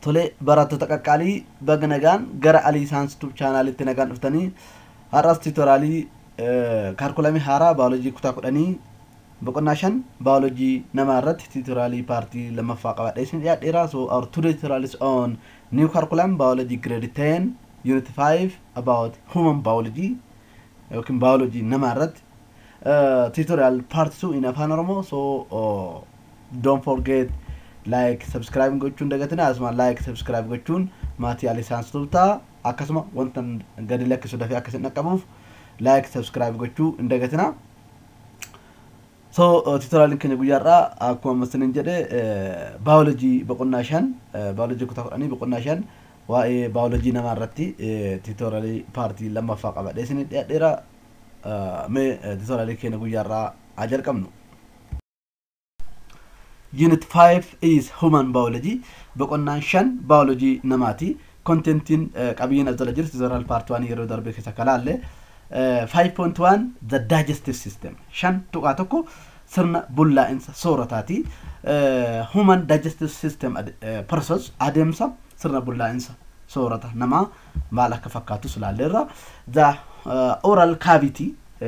Tolee barattoota qaqqaalii baga nagaan gara Alii Saayinsii Tuub chaanaalitti nagaan dhuftanii har'as tiitoraalii kaalkulamii haaraa baayoloojii kutaa kudhanii boqonnaa shan baayoloojii namaa irratti tiitoraalii paartii lammaffaa qabadhee isin dhiyaadheera. So our today tutorial is on new curriculum biology grade 10 unit 5 about human biology yookiin baayoloojii namaa irratti tutorial part 2 in afaan oromoo so uh, don't forget like subscribe gochuun dagatina asuma like subscribe gochuun maatii alii saayinsii tuub ta'a akkasuma wanta gadi lakkisu dafee akka isin dhaqqabuuf like subscribe gochuu hin dagatina. So tutorialin keenya guyyaarraa akkuma ammasinin jedhe baayoloojii boqonnaa shan baayoloojii kutaa kudhanii boqonnaa shan waa'ee baayoloojii namaa irratti tutorialii paartii lammaffaa qabadhee isin dhiyaadheera mee tutorialii keenya guyyaarraa haa jalqabnu. Unit 5 is human biology boqonnaan shan baayoloojii namaati. Kontentiin qabiyyeen as jala jiru tutorial part 1 yeroo darbe keessa kalaalle 5.1 the digestive system shan tuqaa tokko sirna bullaa'insa soorataati. Human digestive system process adeemsa sirna bullaa'insa soorata namaa maal akka fakkaatus ilaalleerra. The oral cavity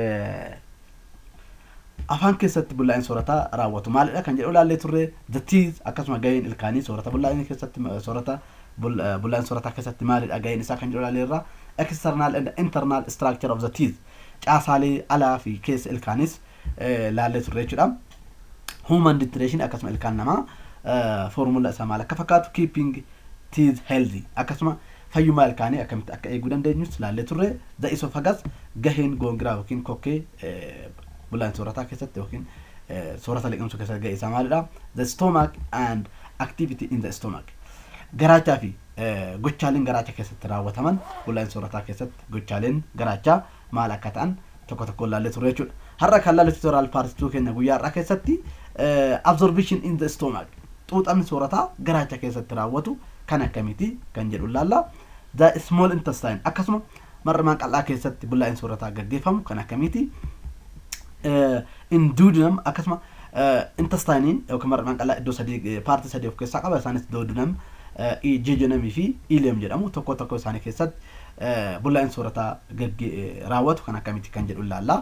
afaan keessatti bullaa'insa soorataa raawwatu maalidha kan jedhu ilaallee turre the teeth akkasuma gaheen ilkaanii soorata bullaa'insa keessatti soorata bullaa'insa soorataa keessatti maalidha gaheen isaa kan jedhu ilaalleerra external and internal structure of the teeth caasaalee alaa fi keessa ilkaanis ilaallee turre jechuudha. Human dentition akkasuma ilkaan namaa foormula isaa maal akka fakkaatu keeping teeth healthy akkasuma fayyummaa ilkaanii akkamitti akka eeguu dandeenyus ilaallee turre the esophagus gaheen goongiraa yookiin kokkee bullaa'insa soorataa keessatti yookiin soorata liqimsuu keessatti gahee isaa maalidha the stomach and activity in the stomach garaachaa fi gochaaleen garaacha keessatti raawwataman bullaa'insa soorataa keessatti gochaaleen garaachaa maal akka ta'an tokko tokko ilaallee turre jechuudha. Har'a kan laallu tutorial paartituu keenya guyyaa har'aa keessatti absorption in the stomach xuuxamni soorataa garaacha keessatti raawwatu kan akkamiiti kan jedhu ilaalla. The small intestine akkasuma mar'imaan qal'aa keessatti bullaa'insa soorataa gaggeeffamu kan akkamiiti. In duodenum akkasuma intestiniin yookiin mar'imaan qal'aa iddoo sadii paartii sadii of keessaa qaba isaanis duodenum jejunamii fi ileem jedhamu tokko tokko isaanii keessatti bullaa'insa soorataa raawwatu kan akkamitti kan jedhu ilaalla.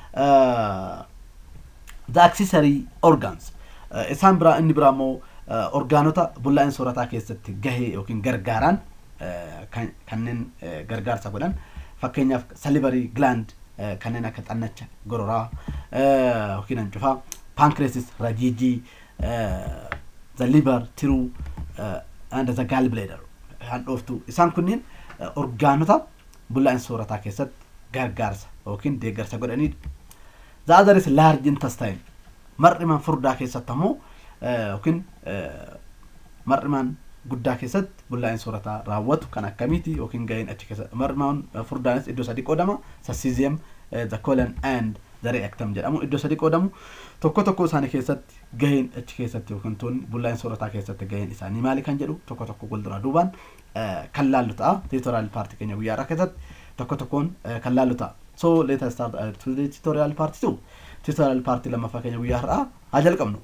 The accessory organs isaan biraa inni biraa immoo orgaanota bullaa'insa soorataa keessatti gahee yookiin gargaaran kanneen gargaarsa godhan fakkeenyaaf salivary gland kanneen akka xannacha gororaa yookiin hancufaa pancreasis rajiijii the liver tiruu and the gallbladder handhooftuu isaan kunniin orgaanota bullaa'insa soorataa keessatti gargaarsa yookiin deeggarsa godhanidha. The other is large intestine mar'imaan furdaa keessatti ammoo yookiin mar'imaan guddaa keessatti bullaa'insa soorataa raawwatu kan akkamiiti yookiin gaheen achi keessatti mar'imaan furdaanis iddoo sadii qoodama sassizium the colon and the rectum jedhamu iddoo sadii qoodamu tokko tokko isaanii keessatti gaheen achi keessatti yookiin tuunni bullaa'insa soorataa keessatti gaheen isaanii maali kan jedhu tokko tokko walduraa duubaan kan laallu ta'a tiitooriyaal paartii keenya guyyaa irraa keessatti tokko tokkoon kan laallu ta'a. So let us start uh, to the tutorial part 2. Tutorial part lammaffaa keenya guyyaa har'aa haa jalqabnu.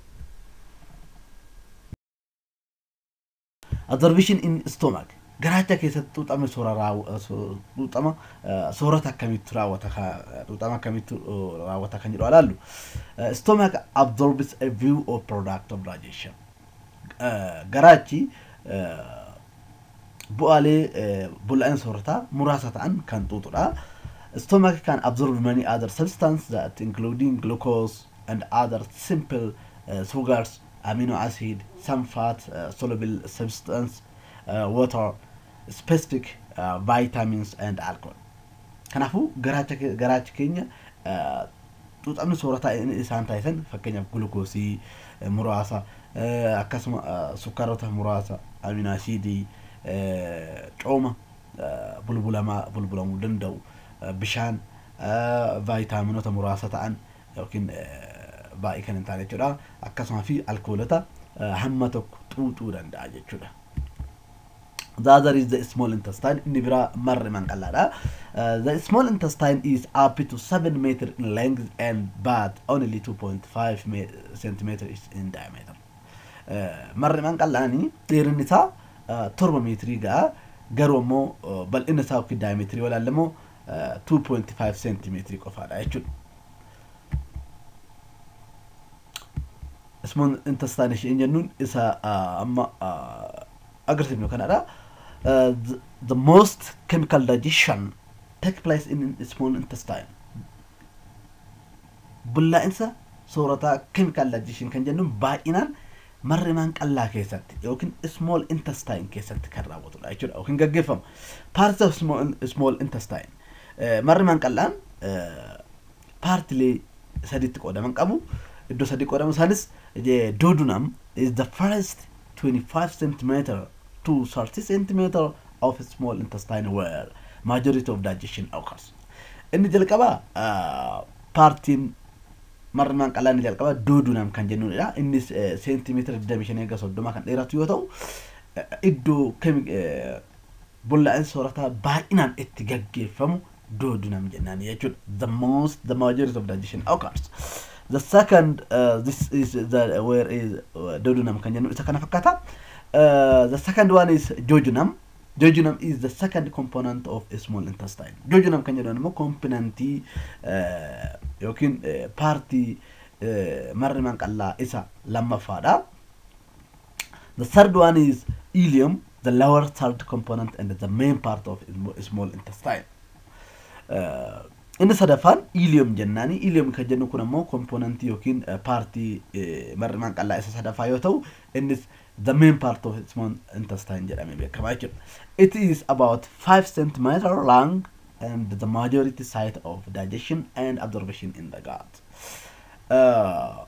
Absorption in stomach. Garaacha keessatti xuuxama xuuxama soorata akkamitti raawwata xuuxama akkamitti raawwata kan jedhu ilaallu. Stomach absorbs a view of product of digestion. Garaachi bu'aalee bullaa'insa soorataa muraasa ta'an kan xuuxudha. Stomach can absorb many other substances that including glucose and other simple uh, sugars, amino acid, some fat, uh, soluble substance, uh, water, specific uh, vitamins and alcohol. Kanaafuu garaacha garaachi keenya xuuxamni soorataa isaan taasisan fakkeenyaaf gulukoosii muraasa akkasuma sukkaarota muraasa amino asidii cooma bulbulamaa bulbulamuu danda'u bishaan vaayitaaminota muraasa ta'an yookiin baay'ee kan hin taane jechuudha akkasuma fi alkoolota hamma tokko xuuxuu danda'a jechuudha. The other is the small intestine. Inni biraa mar'imaan qal'aadha. The small intestine is up to 7 meter in length and but only 2.5 centimeters in diameter. Mar'imaan qal'aanii dheerinni isaa torba meetirii ga'a garuu ammoo bal'ina isaa yookiin daayimeetirii walaalle immoo 2.5 seentimeetirii qofaadha jechuudha. Small intestine isheen jennuun isa amma agarsiifnu kanadha. The most chemical digestion take place in small intestine. Bullaa'insa soorataa chemical digestion kan jennuun baay'inaan marrimaan qallaa keessatti yookiin small intestine keessatti kan raawwatudha jechuudha yookiin gaggeeffama. Parts of small, small intestine. Marrimaan qallaan paartilee sadiitti qoodaman qabu. Iddoo sadii qoodamu isaanis duodenum is the first 25 centimeter to 30 centimeter of small intestine where majority of digestion occurs. Inni jalqaba paartiin marrimaan qallaan inni jalqaba duodenum kan jennudha. Innis seentimeetira 25 eega 30 kan dheeratu yoo ta'u iddoo bullaa'insa soorataa baay'inaan itti gaggeeffamu duodenum jennaan jechuudha. The most the majority of digestion occurs. The second uh, this is the where is uh, duodenum kan jennu isa kana fakkaata. Uh, the second one is jejunum. Jejunum is the second component of a small intestine. Jejunum kan jedhamu immoo komponentii yookiin paartii marrimaan qallaa isa lammaffaadha. The third one is ileum, the lower third component and the main part of a small intestine. Uh, inni sadaffaan ileum jennaani ileum kan jennu kun ammoo komponentii yookiin paartii marrimaan qallaa isa sadaffaa yoo ta'u innis the main part of small intestine jedhamee beekama jechuudha. It is about 5 centimeter long and the majority site of digestion and absorption in the gut. Uh,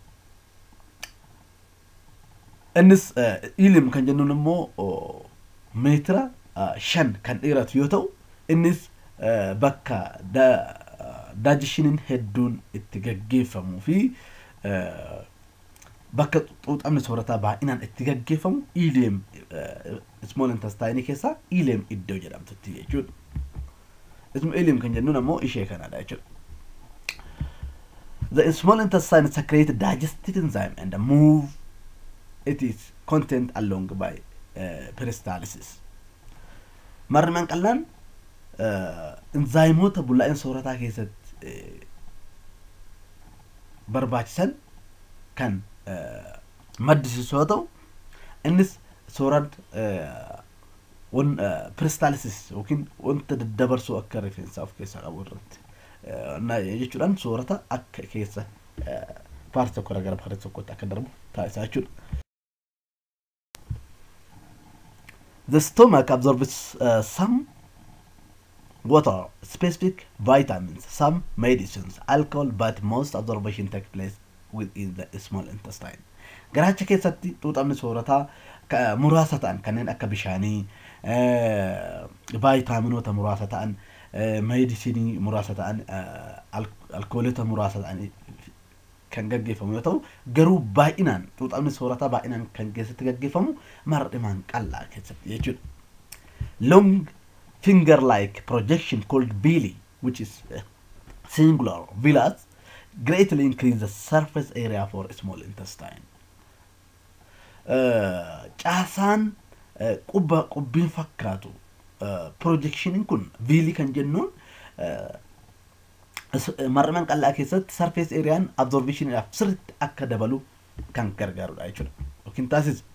innis ileum kan jennuun immoo meetira shan kan dheeratu yoo ta'u innis bakka daajishiniin hedduun itti gaggeeffamuu fi bakka xuuxamni soorataa baay'inaan itti gaggeeffamu ileem small intestine keessaa ileem iddoo jedhamtutti jechuudha. Isma ileem kan jennuun ammoo ishee kanadha jechuudha. The small intestine secrete digestive enzyme and move its content along by uh, peristalsis. Marrimaan qallaan inzaayimoota bullaa'ina soorataa keessatti barbaachisan kan maddisiisu yoo ta'u innis soorata peristalsis yookiin wanta daddabarsuu akka rifeensaa of keessaa qabu irratti jechuudhaan soorata akka keessa paartii tokko gara paartii tokkotti akka darbu taasisaa jechuudha. The stomach absorbs uh, some water, specific vitamins, some medicines, alcohol, but most absorption takes place within the small intestine. Garaacha keessatti xuuxamni soorataa muraasa ta'an kanneen akka bishaanii, vaayitaaminoota muraasa ta'an, meedisinii muraasa ta'an, alkoolota muraasa ta'an kan gaggeeffamu yoo ta'u garuu baay'inaan xuuxamni soorataa baay'inaan kan keessatti gaggeeffamu marrimaan qallaa keessatti jechuudha. Long finger-like projection called villi, which is uh, singular villas, greatly increase the surface area for small intestine. Caasaan qubba qubbiin fakkaatu projectioniin kun viilii kan jennuun marrimaan qallaa keessatti surface areaan absorptioniidhaaf sirriitti akka dabalu kan gargaarudha jechuudha yookiin taasisu.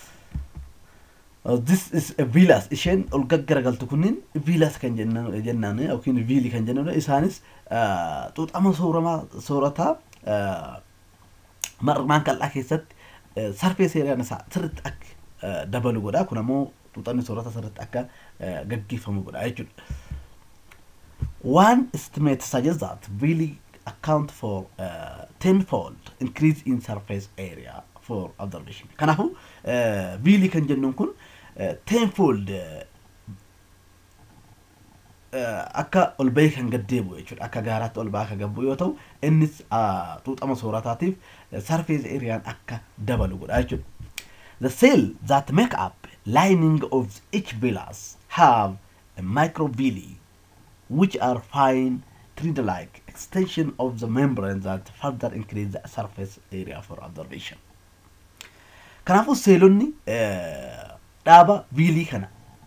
this is a villas isheen ol gaggaragaltu kunniin villas kan jennaan yookiin viilii kan jennudha isaanis xuuxama sooramaa soorataa marrimaan qal'aa keessatti sarfee seeraan isaa sirriitti akka dabalu godha kun ammoo xuuxamni soorata sirriitti akka gaggeeffamu godha jechuudha. One estimate suggests that really account for uh, tenfold increase in surface area for observation. Kanaafuu viilii kan jennuun kun tenfold akka ol bahee kan gaddeebu jechuudha akka gaaraatti ol bahee akka gabbu yoo ta'u innis xuuxama soorataatiif surface areaan akka dabalu godha jechuudha. The cell that make up lining of each villus have a microvilli which are fine thread-like extension of the membrane that further increase the surface area for observation. Kanaafuu seelonni dhaaba viilii kana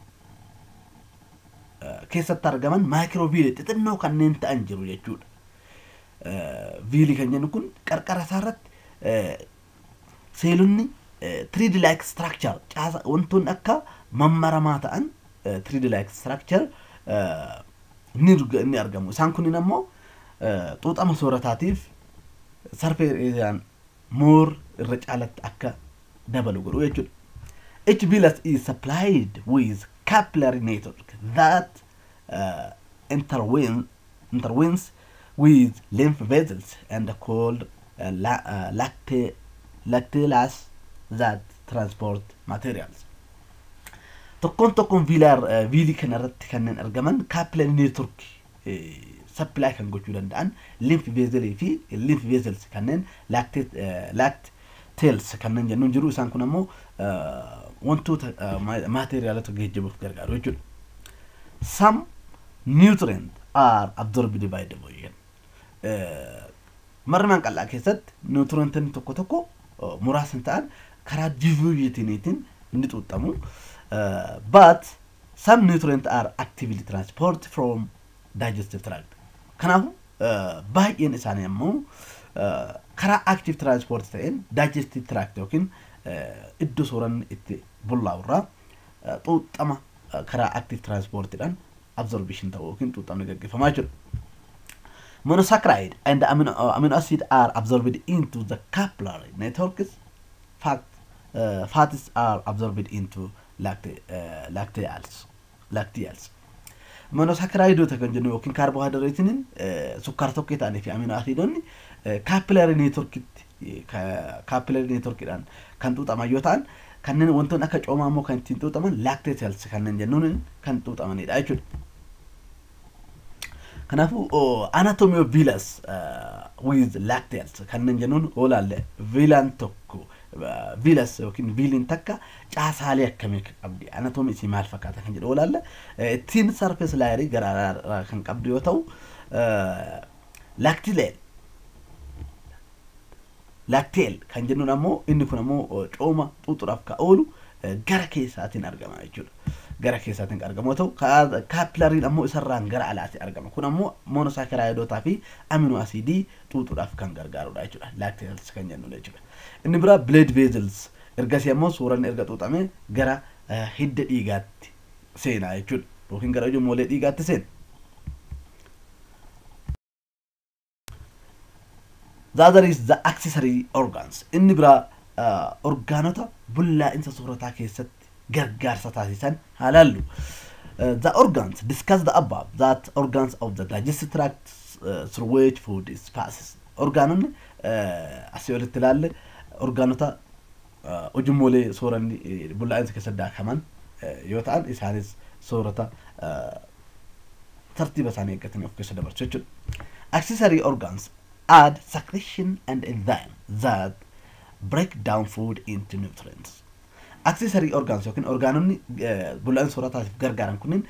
keessatti argaman maayikiroo viilii xixinnoo kanneen ta'an jiru jechuudha. Viilii kan jennu kun qarqara isaa irratti seelonni tiriidi laayik structure caasa wantoonni akka mammaramaa ta'an tiriidi laayik structure ni argamu. Isaan kunniin ammoo xuuxama soorataatiif sarfeedhaan moor irra caalatti akka dabalu godhu jechuudha. Each villus is supplied with capillary network that uh, interwin, interwins with lymph vessels and called uh, la, uh, lacte, lacteals that transport materials. Tokkoon tokkoon viilaar viilii kana irratti kanneen argaman capillary network supply kan gochuu danda'an lymph vesselii fi lymph vessels kanneen lacteals kanneen jennuun jiru isaan kun ammoo wantoota maateriaalota geejjibuuf gargaaru jechuudha. Some nutrient are absorbed by the body. Marmaan qal'aa keessatti nutrientiin tokko tokko muraasni ta'an karaa diviiziniitiin ni xuuxamu. But some nutrient are actively transport from digestive tract. Kanaafuu baay'een isaanii ammoo karaa active transport ta'een digestive tract yookiin iddoo sooranni itti bullaa'u irraa xuuxama karaa active transportidhaan absorption ta'u yookiin xuuxamni gaggeeffamaa jiru. Monosaccharide and amino, uh, amino acid are absorbed into the capillary networks. Fat, uh, fats are absorbed into lacte, uh, lacteals. lacteals. Monosaccharidoota kan jennu yookiin kaarboohaydireetiin sukkaara tokko ta'anii fi amino aciidonni kaappilarii neetworkitti kaappilarii neetworkidhaan kan xuuxaman yoo ta'an kanneen wantoonni akka coomaa immoo kan ittiin xuuxaman lactate cells kanneen jennuun kan xuuxamanidha jechuudha. Kanaafuu anatomy of villus with lacteals kanneen jennuun oolaalle viilaan tokko viilas yookiin viiliin takka caasaalee akkamii qabdi anatoomii isii maal fakkaata kan jedhu oolaalle ittiin sarfees laayirii garaagaraa kan qabdu yoo ta'u laaktileel laakteel kan jennuun ammoo inni kun ammoo cooma xuuxuudhaaf ka oolu gara keessaatiin argama jechuudha. Gara keessaatiin kan argamu yoo ta'u kaapilariin ammoo isarraan gara alaatti argama. Kun ammoo monosaakaraayidotaa fi amino asiidii xuuxuudhaaf kan gargaarudha jechuudha. Laakteels kan jennu jechuudha. Inni biraa blood vessels ergasii ammoo suuraan erga xuuxamee gara hidda dhiigaatti seenaa jechuudha. Yookiin gara ijoollee dhiigaatti seena. The other is the accessory organs. Inni biraa orgaanota bullaa'insa soorataa keessatti gargaarsa taasisan haalaallu. The organs discuss the above that organs of the digestive tract uh, through which food is passes. Orgaanonni asii olitti ilaalle orgaanota ujummoolee sooranni bullaa'insa keessatti daakaman yoo ta'an isaanis soorata tartiiba isaanii eeggatanii of keessa dabarsu jechuudha. Accessory organs add secretion and enzyme that break down food into nutrients. Accessory organs yookiin orgaanonni bullaa'insa soorataatiif gargaaran kunniin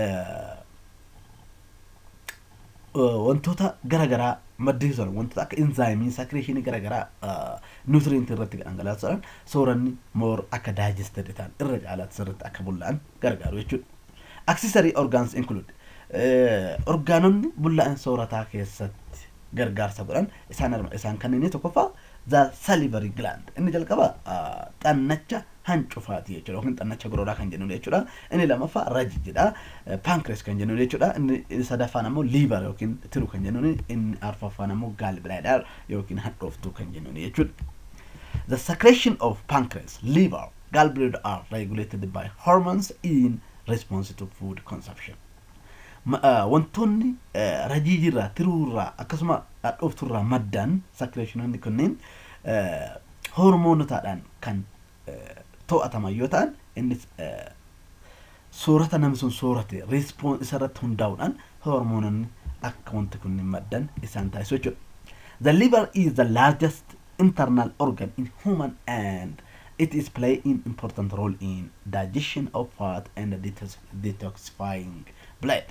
wantoota garaagaraa maddisiisan wantoota akka enzaayimii sakireeshinii garaagaraa nuutiriintii irratti dhangalaasuudhaan sooranni moor akka daayijested ta'an irra caalaatti sirriitti akka bullaa'an gargaaru jechuudha. Accessory organs include orgaanonni bullaa'insa soorataa keessatti gargaarsa godhan isaan isaan kanneen tokkoffaa the salivary gland inni jalqaba xannacha hancufaati jechuudha yookiin xannacha gorooraa kan jennu jechuudha inni lammaffaa rajijidha pankrees kan jennu jechuudha inni sadaffaan ammoo liivar yookiin tiru kan jennu inni arfaffaan ammoo gaalbladder yookiin hadhooftuu kan jennu jechuudha. The secretion of pancreas, liver, gallbladder are regulated by hormones in response to food consumption. wantoonni rajiijirraa tiruurraa akkasuma hadhoofturraa maddan sakireeshinoonni kunneen hormoonotaadhaan kan to'ataman yoo ta'an innis soorata namni sun soorate riispoon isarratti hundaa'uudhaan hormoononni akka wanti kunniin maddan isaan taasisu jechuudha. The liver is the largest internal organ in human and it is play an important role in digestion of fat and detox detoxifying blood.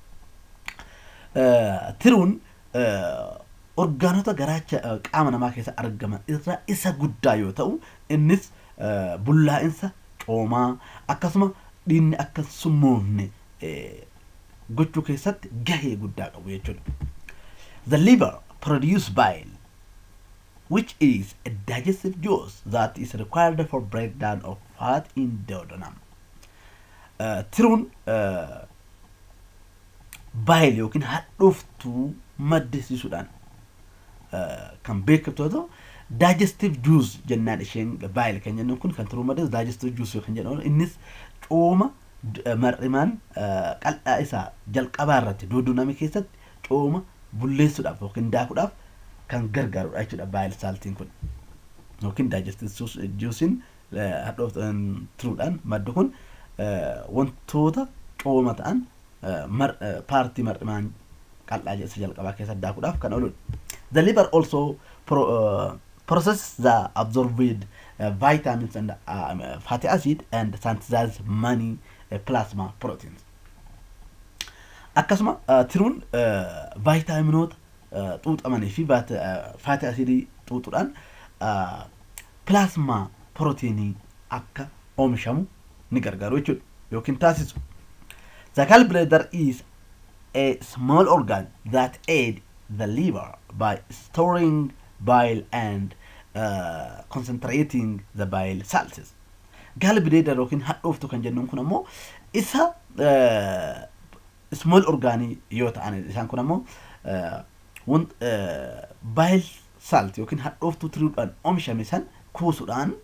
tiruun orgaanota garaacha qaama namaa keessa argaman irraa isa guddaa yoo ta'u innis bullaa'insa coomaa akkasuma dhiinni akka summoofne gochuu keessatti gahee guddaa qabu jechuudha. The liver produce bile which is a digestive juice that is required for breakdown of fat in duodenum. Uh, tiruun uh, baayil yookiin hadhooftuu maddisiisuudhaan uh, kan beekamtu yoo ta'u digestive juice jennaan isheen baayil kan jennuun kun kan tiruu maddees digestive juice kan jedhamu innis cooma mar'imaan qal'aa isaa jalqabaa irratti duodenamii keessatti cooma bulleessuudhaaf yookiin daakuudhaaf kan gargaarudha jechuudha baayil saaltiin kun yookiin digestive juucein hadhooftuudhaan maddu kun wantoota cooma ta'an paartii mar'imaan qal'aa isa jalqabaa keessatti daakuudhaaf kan ooludha. The liver also pro, uh, processes the absorbed uh, vitamins and uh, fatty acid and synthesizes many uh, plasma proteins. Akkasuma uh, tiruun uh, vaayitaaminoota uh, xuuxamanii fi faati asiidii xuuxuudhaan uh, pilaasmaa pirootiinii akka oomishamu ni gargaaru jechuudha yookiin taasisu. The gallbladder is a small organ that aid the liver by storing bile and uh, concentrating the bile salts. Gallbladder yookiin hadhooftu kan jennuun kun ammoo isa uh, small orgaanii yoo ta'an isaan kun ammoo uh, bile salt yookiin hadhooftuu tiriidhaan oomishame san kuusuudhaan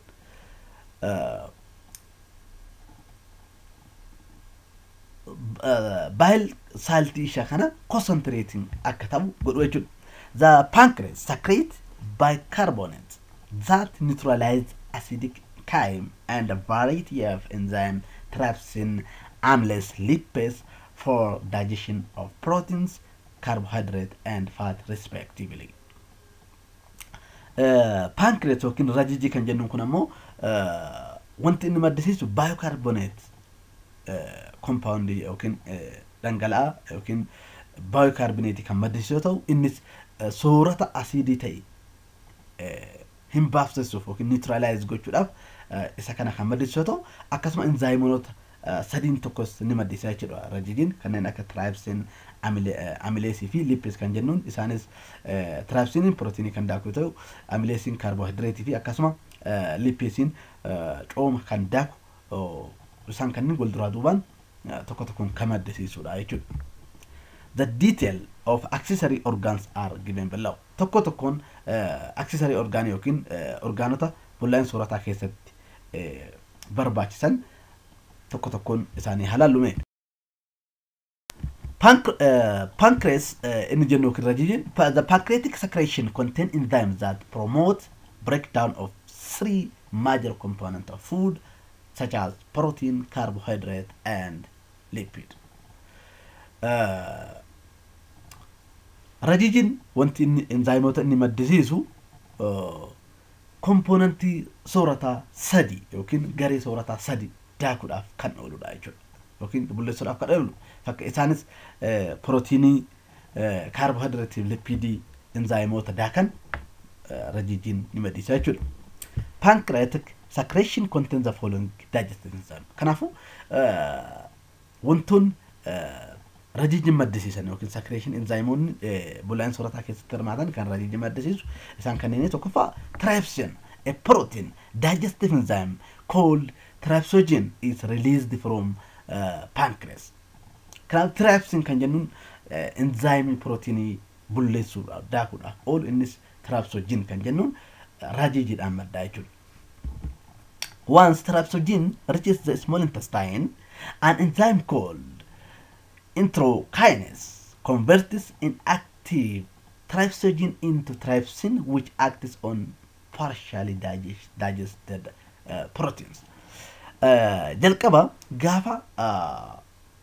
bile saaltii ishee kana concentrating akka ta'u godhu jechuudha. The pancreas secrete bicarbonate that neutralize acidic chyme and a variety of enzyme trypsin, amylase, lipase for digestion of proteins, carbohydrate and fat respectively. Pancreas yookiin rajijii kan jennuun kun ammoo wanti inni maddisiisu biocarboonate compound yookiin dhangala'aa yookiin biocarboonate kan maddisiisu yoo ta'u innis soorata asiidii ta'e hin baafsisuuf yookiin neutralize gochuudhaaf isa kana kan maddisiisu yoo ta'u akkasuma enzaayimoota sadiin tokkos ni maddisiisa jechuudha rajijiin kanneen akka tiraayipsiin amileesii fi lippis kan jennuun isaanis tiraayipsiiniin pirootiinii kan daaku yoo ta'u amileesiin kaarboohayidireetii fi akkasuma lippisiin cooma kan daaku isaan kanneen wal duraa duubaan tokko tokkoon kan maddisiisudha jechuudha. The detail of accessory organs are given below. Tokko tokkoon accessory orgaanii yookiin orgaanota bullaa'in soorataa keessatti barbaachisan tokko tokkoon isaanii halaallume. Pancreas inni jennu yookiin rajijiin the pancreatic secretion contain enzymes that promote breakdown of three major components of food such as protein, carbohydrate and lipid. Rajijiin wanti inni enzaayimoota inni maddisiisu kompoonantii soorataa sadi yookiin garee soorataa sadi daakuudhaaf kan ooludha jechuudha. Yookiin bulleessuudhaaf kan oolu fakka isaanis pirootiinii, kaarboohayidireetii fi lipidii enzaayimoota daakan rajijiin ni maddisiisa jechuudha. Pancreatic secretion contains the following digestive enzyme. Kanaafuu wantoonni rajijiin maddisiisan yookiin secretion enzymoonni bullaa'in soorataa keessatti hirmaatan kan rajijiin maddisiisu isaan kanneen tokkoffaa trypsin a protein digestive enzyme called trypsogen is released from uh, pancreas. Kanaaf trypsin kan jennuun enzaayimii pirootiinii bulleessuudhaaf daakuudhaaf oolu innis trypsogen kan jennuun rajijiidhaan maddaa jechuudha. Once trypsogen reaches the small intestine, an enzyme called enterokinase converts inactive trypsogen into trypsin, which acts on partially digest, digested uh, proteins. Uh, jalqaba gaafa uh,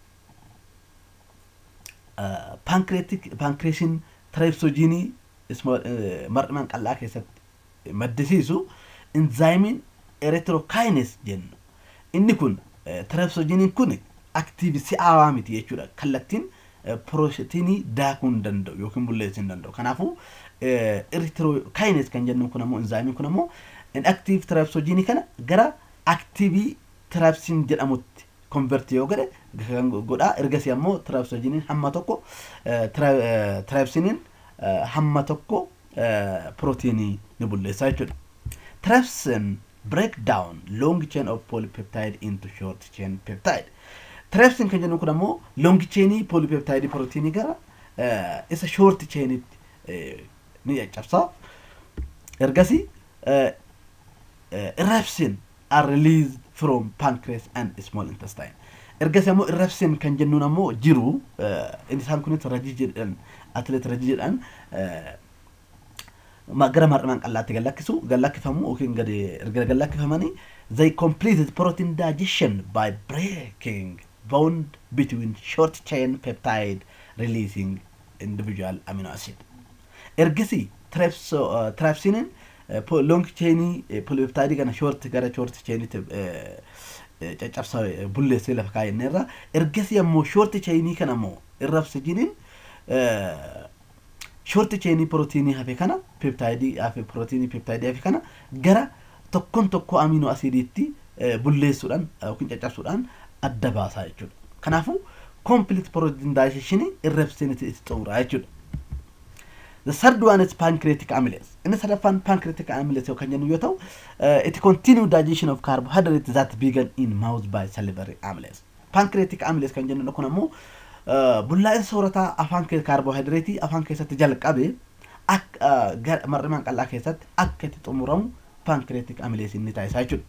uh, pancreatic pancreasin trypsogenii uh, mar'imaan qal'aa keessatti maddisiisu enzaayimiin erythrokinase jennu inni kun trypsogeniin kun aktiivi si'aawaa miti jechuudha kallattiin pirootiinii daakuu hin danda'u yookiin bulleessuu hin danda'u kanaafuu erythrokinase kan jennu kun ammoo enzaayimiin kun ammoo inactive trypsogenii kana gara aktiivii tirapsiin jedhamutti konvertii yoo godhe kan godhaa ergasii ammoo tirapsojiniin hamma tokko tirapsiiniin hamma tokko pirootiinii ni bulleessa jechuudha. Tirapsin break down long chain of polypeptide into short chain peptide. Tirapsin kan jennu kun ammoo long chainii polypeptide pirootiinii gara isa short chainitti ni caccabsa. Ergasii irrapsin are released from pancreas and small intestine. Ergasii ammoo irrapsin kan jennuun ammoo jiru isaan kunis rajii jedhan atileet rajii jedhan gara mar'imaan qallaatti gallakkisu gallakkifamu yookiin gadi erga gallakkifamanii they completed protein digestion by breaking bond between short chain peptide releasing individual amino acid. Ergasii tirapsiiniin long chainii polypeptide kana short gara short chainiitti caccabsa bulleessee lafa kaa'enneerra ergasii ammoo short chainii kana ammoo irrapsijiniin short chainii pirootiinii hafe kana peptaayidii hafe pirootiinii peptaayidii hafe kana gara tokkon tokko amino asiidiitti bulleessuudhaan yookiin caccabsuudhaan adda baasaa jechuudha. Kanaafuu complete protein digestion irrapsinitti itti xumuraa jechuudha. The third one is pancreatic amylase. Inni sadaffaan pancreatic amylase yookaan jennu yoo ta'u, it continue digestion of carbohydrates that began in mouth by salivary amylase. Pancreatic amylase kan jennu kun ammoo bullaa'insa soorataa afaan kaarbohaayidireetii afaan keessatti jalqabe akka mar'imaan qal'aa keessatti akka itti xumuramu paankireetik amileesiin ni taasisaa jechuudha.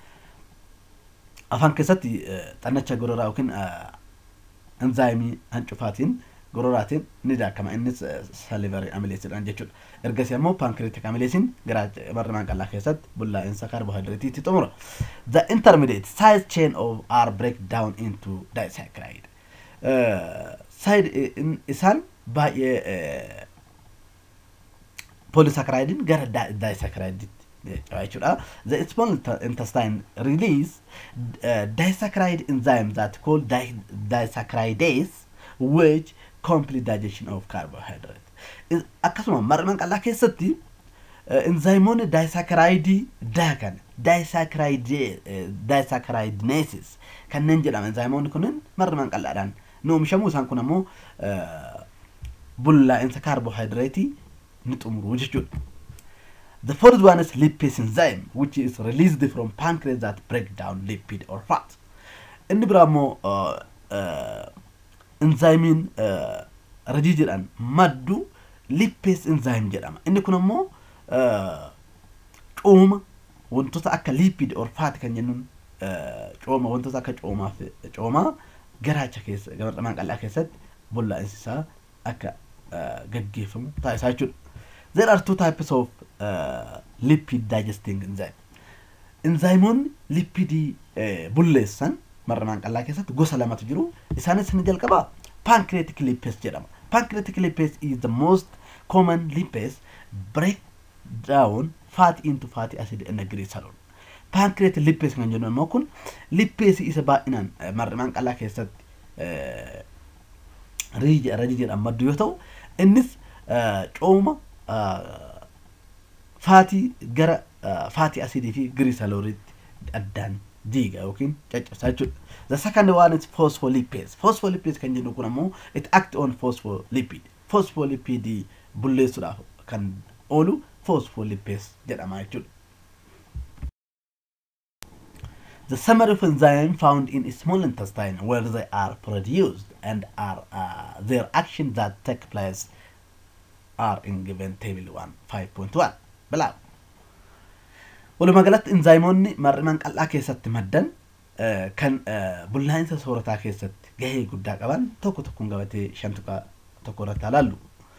Afaan keessatti xannacha gororaa yookiin enzaayimii hancufaatiin gororaatiin ni daakama innis salivarii amileesiidhaan jechuudha. Ergasii ammoo paankireetik amileesiin garaacha mar'imaan qal'aa keessatti bullaa'insa kaarbohaayidireetii itti xumura. The intermediate side chain of R break down into disaccharide. saayid isaan baay'ee polisakiraayidiin gara daayisakiraayidiitti jechuudha. The small intestine release uh, disaccharide enzyme that called di disaccharidase which complete digestion of carbohydrate. Akkasuma mar'imaan qal'aa keessatti enzaayimoonni daayisakiraayidii daakan daayisakiraayidineesis kanneen jedhaman enzaayimoonni kunneen mar'imaan qal'aadhaan ni oomishamu isaan kun ammoo bullaa'insa kaarbohaayidireetii ni xumuru jechuudha. The fourth one is lipase enzyme which is released from pancreas that break down lipid or fat. Inni biraa ammoo enzaayimiin rajii jedhan maddu lipase enzyme jedhama. Inni kun ammoo cooma wantoota akka lipid or fat kan jennuun cooma wantoota akka coomaa fi coomaa garaacha keessa mar'imaan qal'aa keessatti bullaa'insi isaa akka gaggeeffamu taasisaa jechuudha. There are two types of uh, lipid digesting enzyme. Enzaayimoonni lipidii bulleessan mar'imaan qal'aa keessatti gosa lamatu jiru. Isaanis ni jalqabaa pancreatic lipase jedhama. Pancreatic lipase is the most common lipase break down fat into fatty acid and glycerol. Pancreatic lipase kan jennu immoo kun lipase isa baay'inaan mar'imaan qal'aa keessatti rajii jedhan maddu yoo ta'u innis cooma faatii gara faatii asidii fi giriisalooriitti addaan diiga yookiin caccabsaa jechuudha. The second one is phospholipase. Phospholipase kan jennu kun ammoo it act on phospholipid. Phospholipid bulleessuudhaaf kan oolu phospholipase jedhama jechuudha. The summary of enzyme found in small intestine where they are produced and are uh, their actions that take place are in given table 1 5.1 bilaa walumaa galatti enzaayimoonni mar'imaan qal'aa keessatti maddan kan bullaa'insa soorataa keessatti gahee guddaa qaban tokko tokkoon gabatee shan tuqaa tokko irratti ilaallu.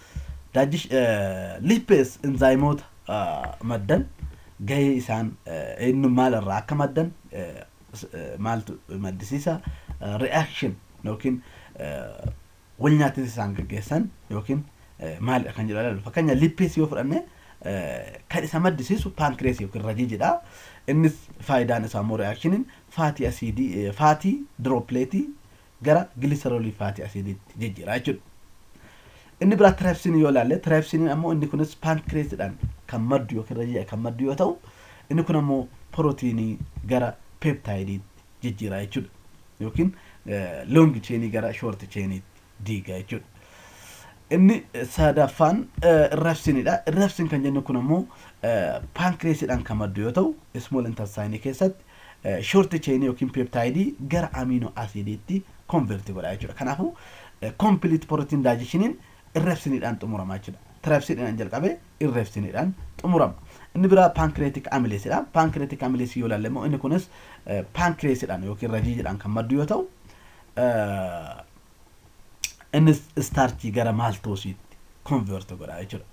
Lippees enzaayimoota maddan gahee isaan eenyu maalirraa akka maddan maaltu maddisiisa reaction yookiin wal nyaatinsa isaan gaggeessan yookiin maalidha kan jedhu ilaalu fakkeenya lippees yoo fudhanne kan isa maddisiisu paankirees yookiin rajii jedha innis faayidaan isaa immoo reaakshiniin faatii asiidii faatii diroopileetii gara giliseroolii faatii asiidiitti jijjiira jechuudha. Inni biraa tiraaipsiinii yoo ilaalle tiraaipsiiniin ammoo inni kunis paankireesidhaan kan maddu yookiin rajii kan maddu yoo ta'u inni kun ammoo pirootiinii gara peeptaayidiitti jijjiira jechuudha yookiin loongi cheenii gara shoorti cheeniitti diiga jechuudha. Inni sadaffaan irrabsinidha. Irrabsin kan jennu kun ammoo paankireesiidhaan kan maddu yoo ta'u ismool intarsaayinii keessatti shoorti cheenii yookiin peeptaayidii gara amiinoo asiidiitti konverti godha jechuudha. Kanaafuu kompiliit pirootiin daajishiniin irrabsiniidhaan xumurama jechuudha. Tirabsiidhaan jalqabee irrabsiniidhaan xumurama. Inni biraa paankireetik amileesidha. Paankireetik amileesii yoo ilaalle immoo inni kunis paankireesiidhaan yookiin rajiidhaan kan maddu yoo ta'u innis istaarchii gara maaltoosiitti konverti godha jechuudha.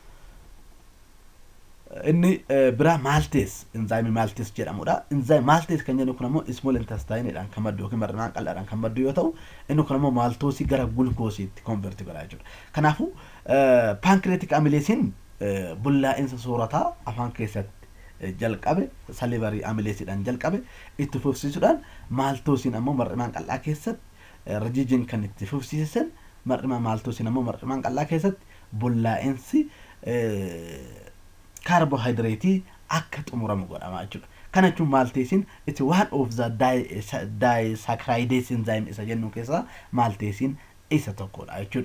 Inni biraa maaltees inzaayimii maaltees jedhamudha. Inzaayimii maaltees kan jennu kun ammoo ismool intestaayiniidhaan kan maddu yookiin mar'inaan qal'aadhaan kan maddu yoo ta'u inni kun ammoo maaltoosii gara gulkoosiitti konverti godha jechuudha. Kanaafuu paankireetik amileesiin bullaa'insa soorataa afaan keessatti jalqabe salivarii amileesiidhaan jalqabe itti fufsiisuudhaan maaltoosiin ammoo mar'imaan qal'aa keessatti rajijiin kan itti fufsiisan mar'ima maaltoosiin ammoo mar'imaan qal'aa keessatti bullaa'insi kaarbohaayidireetii akka xumuramu godhama jechuudha. Kana jechuun maalteesiin itti waan of the daayisaakaraayidees enzaayim isa jennu keessaa maalteesiin isa tokkodha jechuudha.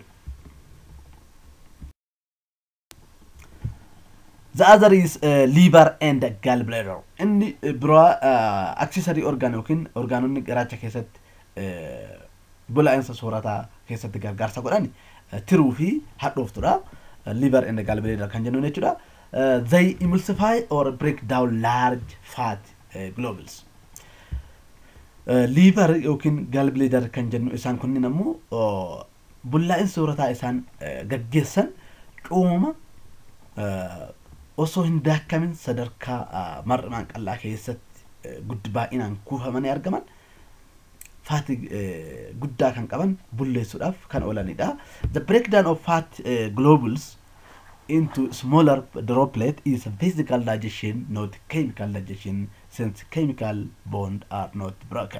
The other is uh, liver and gallbladder. Inni biraa uh, accessory organ yookiin orgaanonni garaacha keessatti uh, bullaa'insa soorataa keessatti gargaarsa godhan uh, tiruu fi hadhooftudha. Uh, liver and gallbladder kan jennuun jechuudha. Uh, they emulsify or break down large fat uh, globules. Uh, liver yookiin gallbladder kan jennu isaan kunniin ammoo uh, bullaa'insa soorataa isaan uh, gaggeessan cooma uh, osoo hin daakamin sadarkaa mar'imaan qal'aa keessatti guddi baay'inaan kuufamanii argaman faati guddaa kan qaban bulleessuudhaaf kan oolanidha. The breakdown of fat uh, globules into smaller droplet is physical digestion, not chemical digestion, since chemical bond are not broken.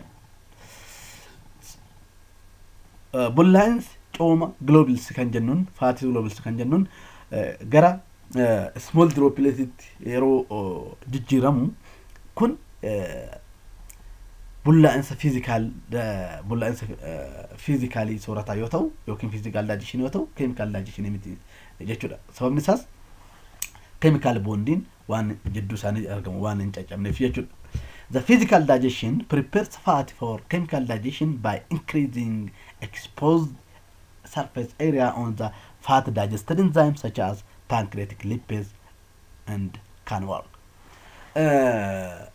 Uh, bullaa'insi cooma globules kan jennuun faati globules kan jennuun uh, gara small dropletitti yeroo jijjiiramu kun bullaa'insa fiizikaal bullaa'insa fiizikaalii soorataa yoo ta'u yookiin fiizikaal daajishin yoo ta'u keemikaal daajishinii miti jechuudha sababni isaas keemikaal boondiin waan jidduu isaanii argamu waan hin caccabneef jechuudha. The physical digestion prepares fat for chemical digestion by increasing exposed surface area on the fat digested enzymes such as pancreatic lipids and can work. Uh,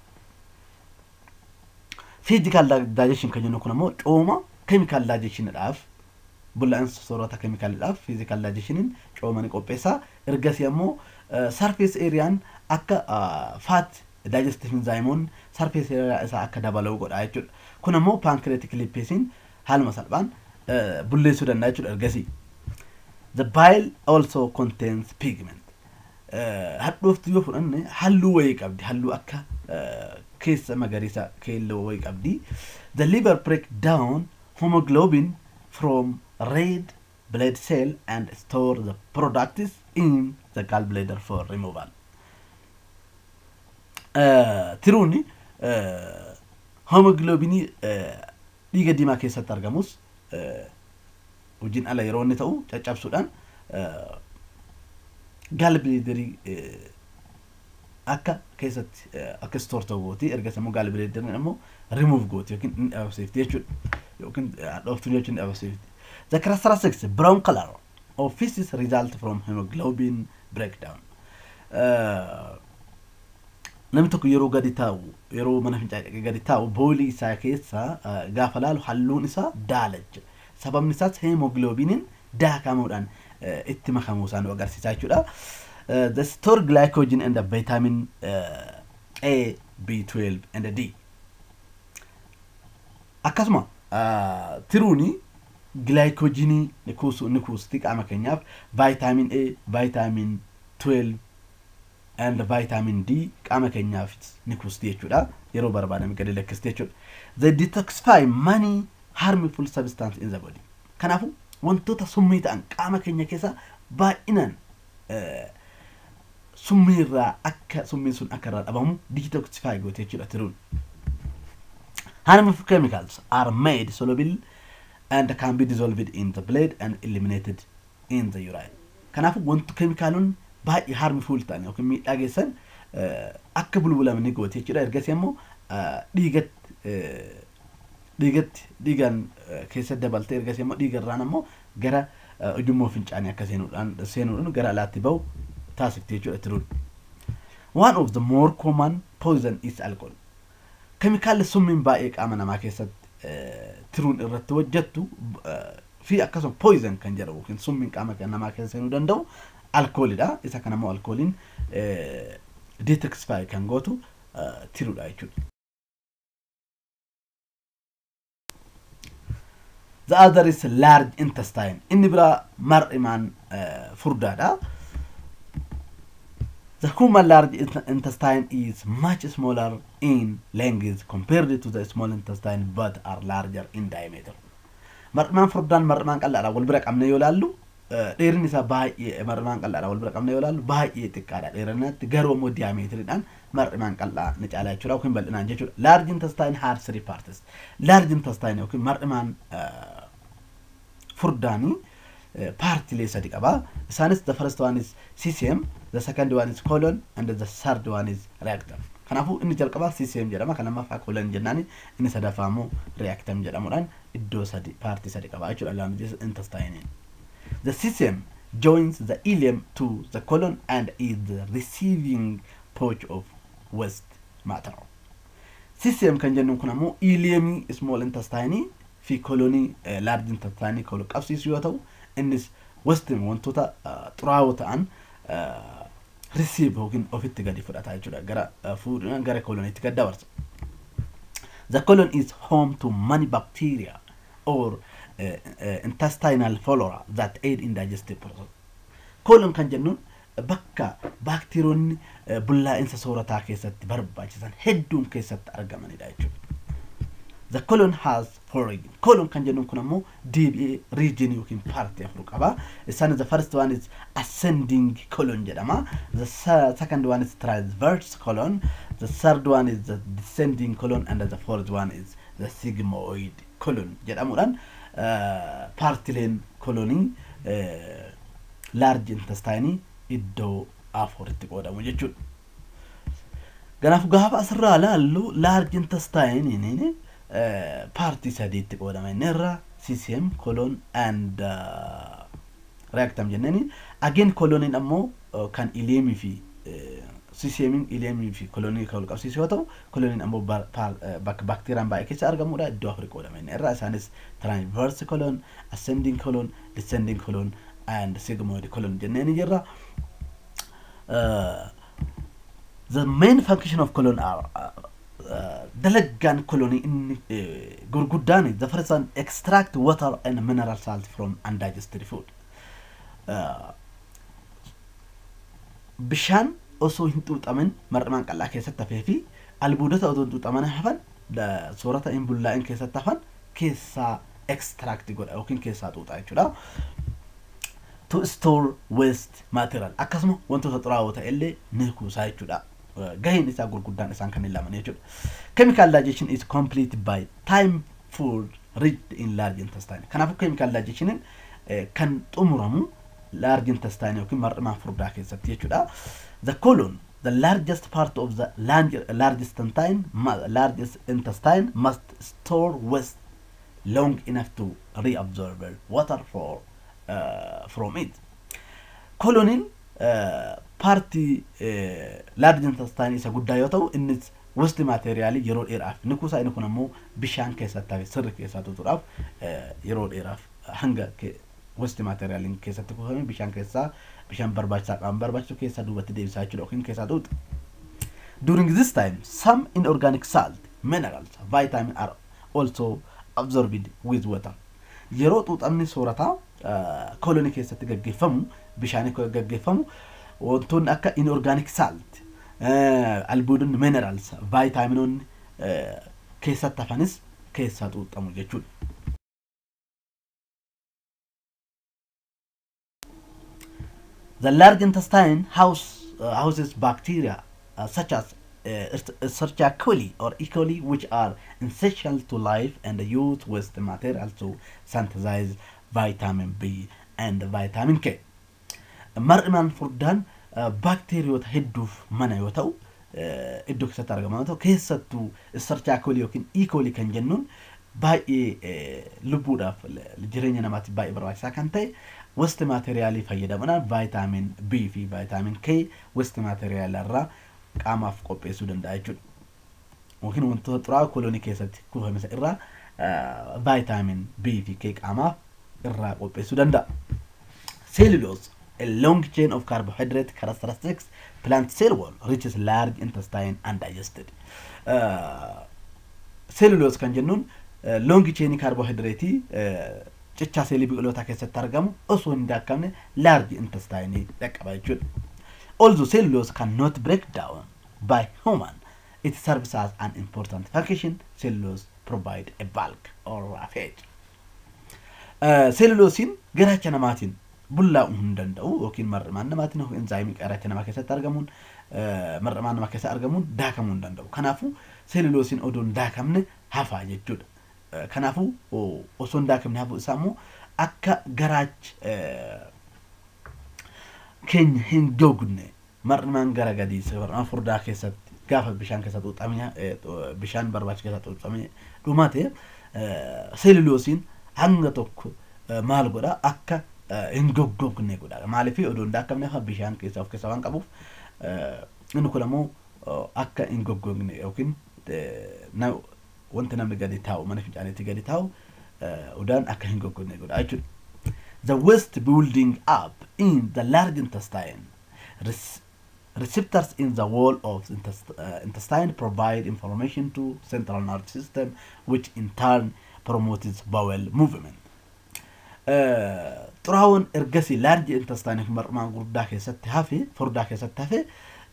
physical digestion kan jennu kun ammoo cooma chemical digestiondhaaf bullaa'insa soorata chemicalidhaaf physical digestioniin cooma ni qopheessa ergasii ammoo surface areaan akka fat digestive enzymoon surface area isaa akka dabaluu godha jechuudha kun ammoo pancreatic lipidsiin haaluma salphaan bulleessuu danda'a jechuudha ergasii The bile also contains pigment. Hadhooftu yoo fudhanne halluu wayii qabdi. Halluu akka keessa magariisa keelloo wayii qabdi. The liver break down hemoglobin from red blood cell and store the products in the gallbladder for removal. Tiruun hemoglobinii dhiiga diimaa keessatti argamus hojiin ala yeroo inni ta'u caccabsuudhaan gaalbileederii akka keessatti akka stoor ta'u gooti ergas immoo gaalbileederiin immoo rimuuf gooti yookiin inni dhabamsiifti jechuudha yookiin dhooftuun jechuun dhabamsiifti. The characteristics brown color of feces result from hemoglobin breakdown. Namni tokko yeroo gadi taa'u yeroo mana fincaa'ee gadi taa'u boolii isaa keessa gaafa laalu halluun isaa daalacha. sababni isaas hemoglobiniin daakamuudhaan itti makamuu isaa nu agarsiisa jechuudha. The store glycogen and the vitamin uh, A, B12 and D. Akkasuma uh, tiruuni glycogenii ni kuusu ni kuusti qaama keenyaaf vitamin A, vitamin 12 and vitamin D qaama keenyaaf ni kuusti jechuudha. Yeroo barbaadame gadi lakkisti jechuudha. They detoxify many harmful substance in the body. Kanaafuu wantoota summii ta'an qaama keenya keessa baay'inaan summii irraa akka summiin sun akka irraa dhabamu detoxify goote jechuudha tiruun. harmful chemicals are made soluble and can be dissolved in the blood and eliminated in the urine. Kanaafuu wanti keemikaalonni baay'ee harmful ta'an yookiin miidhaa geessan akka bulbulaman ni gooti jechuudha. Ergasii immoo dhiigatti dhiigatti dhiigaan keessatti dabaltee ergasii immoo dhiigarraan immoo gara ujummoo fincaanii akka seenuudhaan seenuudhaan gara alaatti bahu taasifti jechuudha tiruun. One of the more common poison is alcohol. Keemikaalli summiin baay'ee qaama namaa keessatti tiruun irratti hojjettu fi akkasuma poison kan jedhamu yookiin summiin qaama namaa keessa seenuu danda'u alkoolidha. Isa kana immoo alkooliin detoxify kan gootu tiruudha jechuudha. The other is large intestine. Inni biraa mar'imaan furdaadha. The human large intestine is much smaller in length compared to the small intestine but are larger in diameter. Mar'imaan furdaan mar'imaan qal'aadha wal bira qabne yoo ilaallu dheerinni isaa baay'ee mar'imaan qal'aadha wal bira qabne yoo ilaallu baay'ee xiqqaadha dheerinatti garuu immoo diyaameetiriidhaan mar'imaan qal'aa ni caala jechuudha yookiin bal'inaan jechuudha. Large intestine has three parts. Large intestine yookiin mar'imaan furdaanii paartilee sadi qaba. Isaanis the first one is CCM, the second one is colon and the third one is rectum. Kanaafuu inni jalqabaa CCM jedhama kan lammaffaa colon jennaani inni sadaffaa immoo rectum jedhamuudhaan iddoo sadi paartii sadi qaba jechuudha large intestine. The CCM joins the ileum to the colon and is the receiving pouch of waste matter. CCM kan jennuun kun ammoo ileemii small intestine fi kolonii large intestine kan qabsiisu yoo ta'u innis wastiin wantoota xuraawoo ta'an risiiv yookiin ofitti gadi fudhata jechuudha gara fuudhuudhaan gara koloniitti gad dabarsa. The colon is home to many bacteria or uh, uh, intestinal flora that aid in digestive process. Colon kan jennuun bakka baakteeriyoonni bullaa'insa soorataa keessatti barbaachisan hedduun keessatti argamanidha jechuudha. The colon has four regions. Colon kan jennuun kun ammoo deebi'ee region yookiin paartii afur qaba. Isaan the first one is ascending colon jedhama. The second one is transverse colon. The third one is the descending colon and the fourth one is the sigmoid colon jedhamuudhaan paartileen kolonii large intestine iddoo afuritti qoodamu jechuudha. Kanaaf gaafa asirraa ilaallu large intestine paartii sadiitti qoodama inni irra CCM, colon and uh, rectum jenneeni. Again coloniin ammoo uh, kan ileemii fi uh, CCMin ileemii fi kolonii kan qabsiisu yoo ta'u koloniin ammoo bakka baakteeriyaan baay'ee keessa argamudha iddoo afurii qoodama inni irra isaanis transverse colon, ascending colon, descending colon and sigmoid colon jenneeni jirra. Uh, the main function of colon are uh, dalagaan kolonii inni gurguddaan the first one extract water and mineral salt from undigested food. Bishaan osoo hin xuuxamin mar'imaan qal'aa keessatti hafee fi albuudota osoo hin xuuxaman hafan soorata hin bullaa'in keessatti hafan keessaa extract godha yookiin keessaa xuuxa jechuudha. To store waste material akkasuma wantoota xuraawoo ta'e illee ni kuusaa jechuudha. gaheen isaa gurguddaan isaan kanneen laman jechuudha. Chemical digestion is complete by time food reached in large intestine. Kanaafuu chemical digestioniin kan xumuramu large intestine yookiin mar'imaan furdaa keessatti jechuudha. The colon the largest part of the largest intestine largest intestine must store waste long enough to reabsorb water for uh, from it. Coloniin uh, paartii large intestine isa guddaa yoo ta'u innis wasti maateeriyaalii yeroo dheeraaf ni kuusa inni kun ammoo bishaan keessatti hafe sirri keessaa tutuudhaaf yeroo dheeraaf hanga wasti maateeriyaaliin keessatti kuufame bishaan keessaa bishaan barbaachisaa qaban barbaachisu keessaa duubatti deebisaa jechuudha yookiin keessaa tuuta. During this time, some inorganic salt, minerals, vitamin are also absorbed with water. Yeroo xuuxamni soorataa kolonii keessatti gaggeeffamu bishaanii gaggeeffamu wantoonni akka inorganic salt albuudonni minerals vaayitaaminoonni keessatti hafanis keessaa xuuxamu jechuudha. The large intestine house, uh, houses bacteria uh, such as Escherichia coli or E. coli which are essential to life and use waste material to synthesize vitamin B and vitamin K. Mar'imaan furdaan baakteeriyoota hedduuf mana yoo ta'u iddoo keessatti argama yoo ta'u keessattuu Escherichia coli yookiin E. coli kan jennuun baay'ee lubbuudhaaf jireenya namaatiif baay'ee barbaachisaa kan ta'e wasti maateriyaalii fayyadamuudhaan vaayitaamin B fi vaayitaamin K wasti maateriyaalii irraa qaamaaf qopheessuu danda'a jechuudha. Yookiin wantoota xuraa'aa koloonii keessatti kuufame irraa vaayitaamin B fi K qaamaaf irraa qopheessuu danda'a. Cellulose, a long chain of carbohydrate characteristics, plant cell wall reaches large intestine undigested. Cellulose kan jennuun loongi cheenii kaarbohaydireetii cichaa seelii biqilootaa keessatti argamu osoo hin daakkamne laarji intestaayinii dhaqqaba jechuudha. Although cellulose cannot break down by human, it serves as an important function. Cellulose provide a bulk or roughage. Celluloosiin garaacha namaatiin bullaa'uu hin danda'u yookiin mar'imaan namaatiin enzaayimii garaacha namaa keessatti argamuun mar'imaan namaa keessatti argamuun daakamuu hin danda'u. Kanaafuu cellulosiin odoo hin daakamne hafaa jechuudha. Kanaafuu osoo hin daakamne hafuu isaa immoo akka garaachi keenya hin gogne mar'imaan gara gadii mar'imaan furdaa keessatti gaafa bishaan keessa xuuxamee bishaan barbaachisu keessa xuuxamee dhumate seeluloosiin hanga tokko maal godha akka hin goggogne godha maaliif odoo hin daakamne hafa bishaan keessa of keessa waan qabuuf inni kun ammoo akka hin goggogne yookiin wanti namni gadi taa'u mana fincaaniitti gadi taa'u udaan akka hin goggogne godha jechuudha. The waste building up in the large intestine. Receptors in the wall of the intest uh, intestine provide information to central nervous system, which in turn promotes bowel movement. xuraawwan ergasii laarji intestaanii fi mar'imaan gurguddaa keessatti hafe furdaa keessatti hafe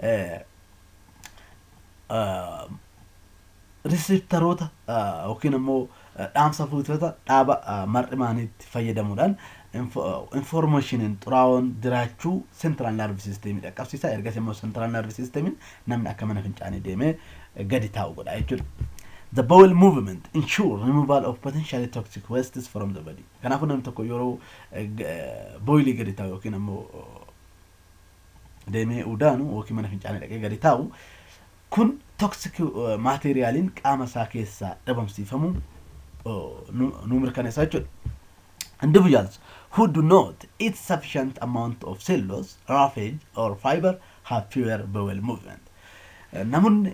risiptaroota yookiin immoo dhaamsa fuutota dhaaba mar'imaaniitti fayyadamuudhaan informeeshiniin xuraawwan jiraachuu seentiraal naarvi siisteemii dhaqqabsiisa ergasii immoo seentiraal naarvi siisteemiin namni akka mana fincaanii deemee gadi taa'u godha jechuudha. The bowel movement ensure removal of potentially toxic wastes from the body. Kanaafuu namni tokko yeroo boilii gadi taa'u yookiin ammoo deemee udaanu yookiin mana fincaanii dhaqee gadi taa'u kun toxic maateriyaaliin qaama isaa keessaa dhabamsiifamu nu mirkaneessa jechuudha. Individuals who do not eat sufficient amount of cellulose, roughage or fiber have fewer bowel movement. Namoonni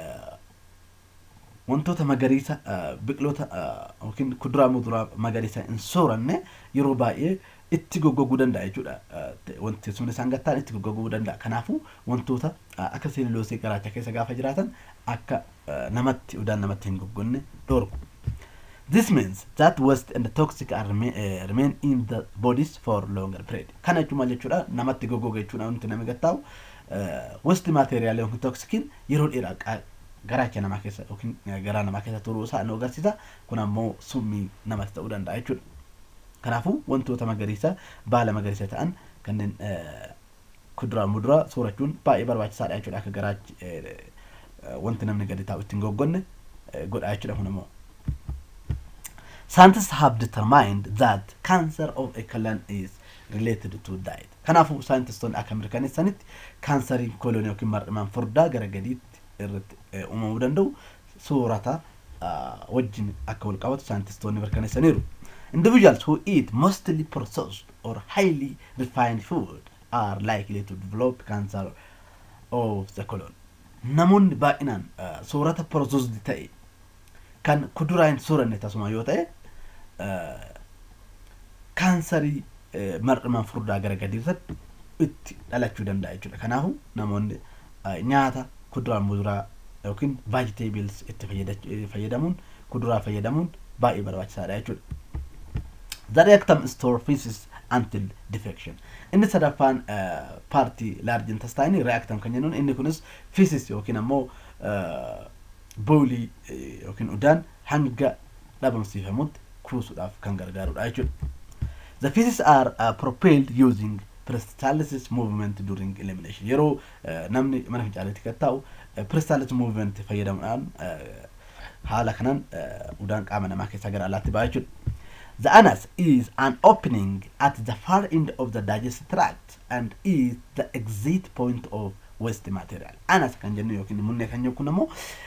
wantoota magariisa biqiloota yookiin kuduraa muduraa magariisa hin sooranne yeroo baay'ee itti goggoguu danda'a jechuudha. Wanti teessumni isaan gattaan itti goggoguu danda'a. Kanaafuu wantoota akka seeluloosii garaacha keessa gaafa jiraatan akka namatti udaan namatti hin goggonne dhorku. This means that waste and toxic are remain, uh, remain in the bodies for longer period. Kana jechuun maal jechuudha namatti goggoga jechuudha wanti namni gattaa'u waste maateriyaalii yookiin toksikiin yeroo dheeraa garaacha namaa keessa yookiin garaa namaa keessa turuu isaa nu agarsiisa. Kun ammoo summii namatti ta'uu danda'a jechuudha. Kanaafuu wantoota magariisa baala magariisa ta'an kanneen kuduraa muduraa soorachuun baay'ee barbaachisaadha jechuudha akka garaachi wanti namni gadi taa'u ittiin goggonne godha jechuudha kun ammoo. Scientists have determined that cancer of a colon is related to diet. Kanaafuu saayintistoonni akka mirkaneessanitti kaansariin kooloonii yookiin mar'imaan furdaa gara gadiitti irratti uumamuu danda'u soorata wajjin akka wal qabatu saayintistoonni mirkaneessaniiru. Individuals who eat mostly processed or highly refined food are likely to develop cancer of the colon. Namoonni baay'inaan soorata processed ta'e kan kuduraa hin sooranne tasuma yoo ta'e kaansarii mar'imaan furdaa gara gadii irratti itti dhalachuu danda'a jechuudha. Kanaafuu namoonni nyaata kuduraa muduraa yookiin vegetables itti fayyadamuun kuduraa fayyadamuun baay'ee barbaachisaadha jechuudha. The rectum store feces until defection. Inni sadaffaan paartii large intestine reactam kan jennuun inni kunis feces yookiin ammoo boolii yookiin udaan hanga dhabamsiifamutti kuusuudhaaf kan gargaarudha jechuudha. The feces are uh, propelled using peristalsis movement during elimination yeroo namni mana fincaaleetti kan taa'u peristalsis movement fayyadamuudhaan haala kanaan udaan qaama namaa keessaa gara alaatti ba'a jechuudha. The anus is an opening at the far end of the digestive tract and is the exit point of waste material. Anas kan jennu yookiin munnee kan jennu kun ammoo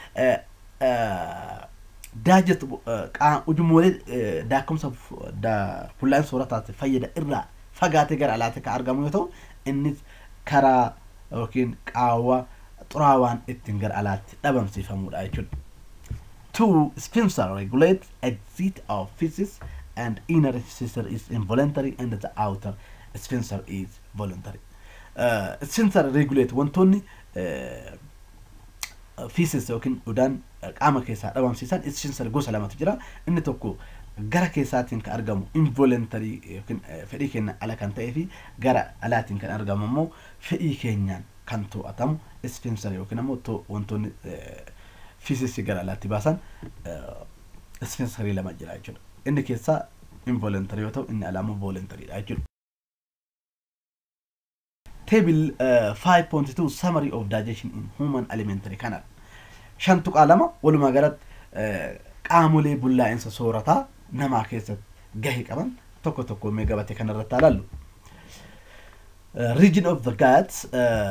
daajet ujumoolee daakumsa fuullaan soorataatti fayyada irraa fagaatee gara alaatti kan argamu yoo ta'u innis karaa yookiin qaawwa xuraawaan ittiin gara alaatti dhabamsiifamudha jechuudha. Two, sphincter regulates exit of feces and inner sphincter is involuntary and the outer sphincter is voluntary. Uh, sphincter regulate wantoonni uh, feces yookiin udaan qaama keessaa dhabamsiisan sphincter gosa lamatu jira. Inni tokko gara keessaatiin kan argamu involuntary yookiin fedhii keenya ala kan ta'ee fi gara alaatiin kan argamu immoo fedhii keenyaan kan to'atamu sphincter yookiin immoo wantoonni feces gara alaatti baasan sphincterii lama jira jechuudha. Inni keessaa involuntary yoo ta'u inni alaa immoo voluntary dha jechuudha. Table uh, 5.2 Summary of Digestion in Human Alimentary Canal. Shan tuqaa lama walumaa galatti qaamolee bullaa'insa soorataa namaa keessatti gahee qaban tokko tokko mee gabatee kanarratti ilaallu. Region of the guts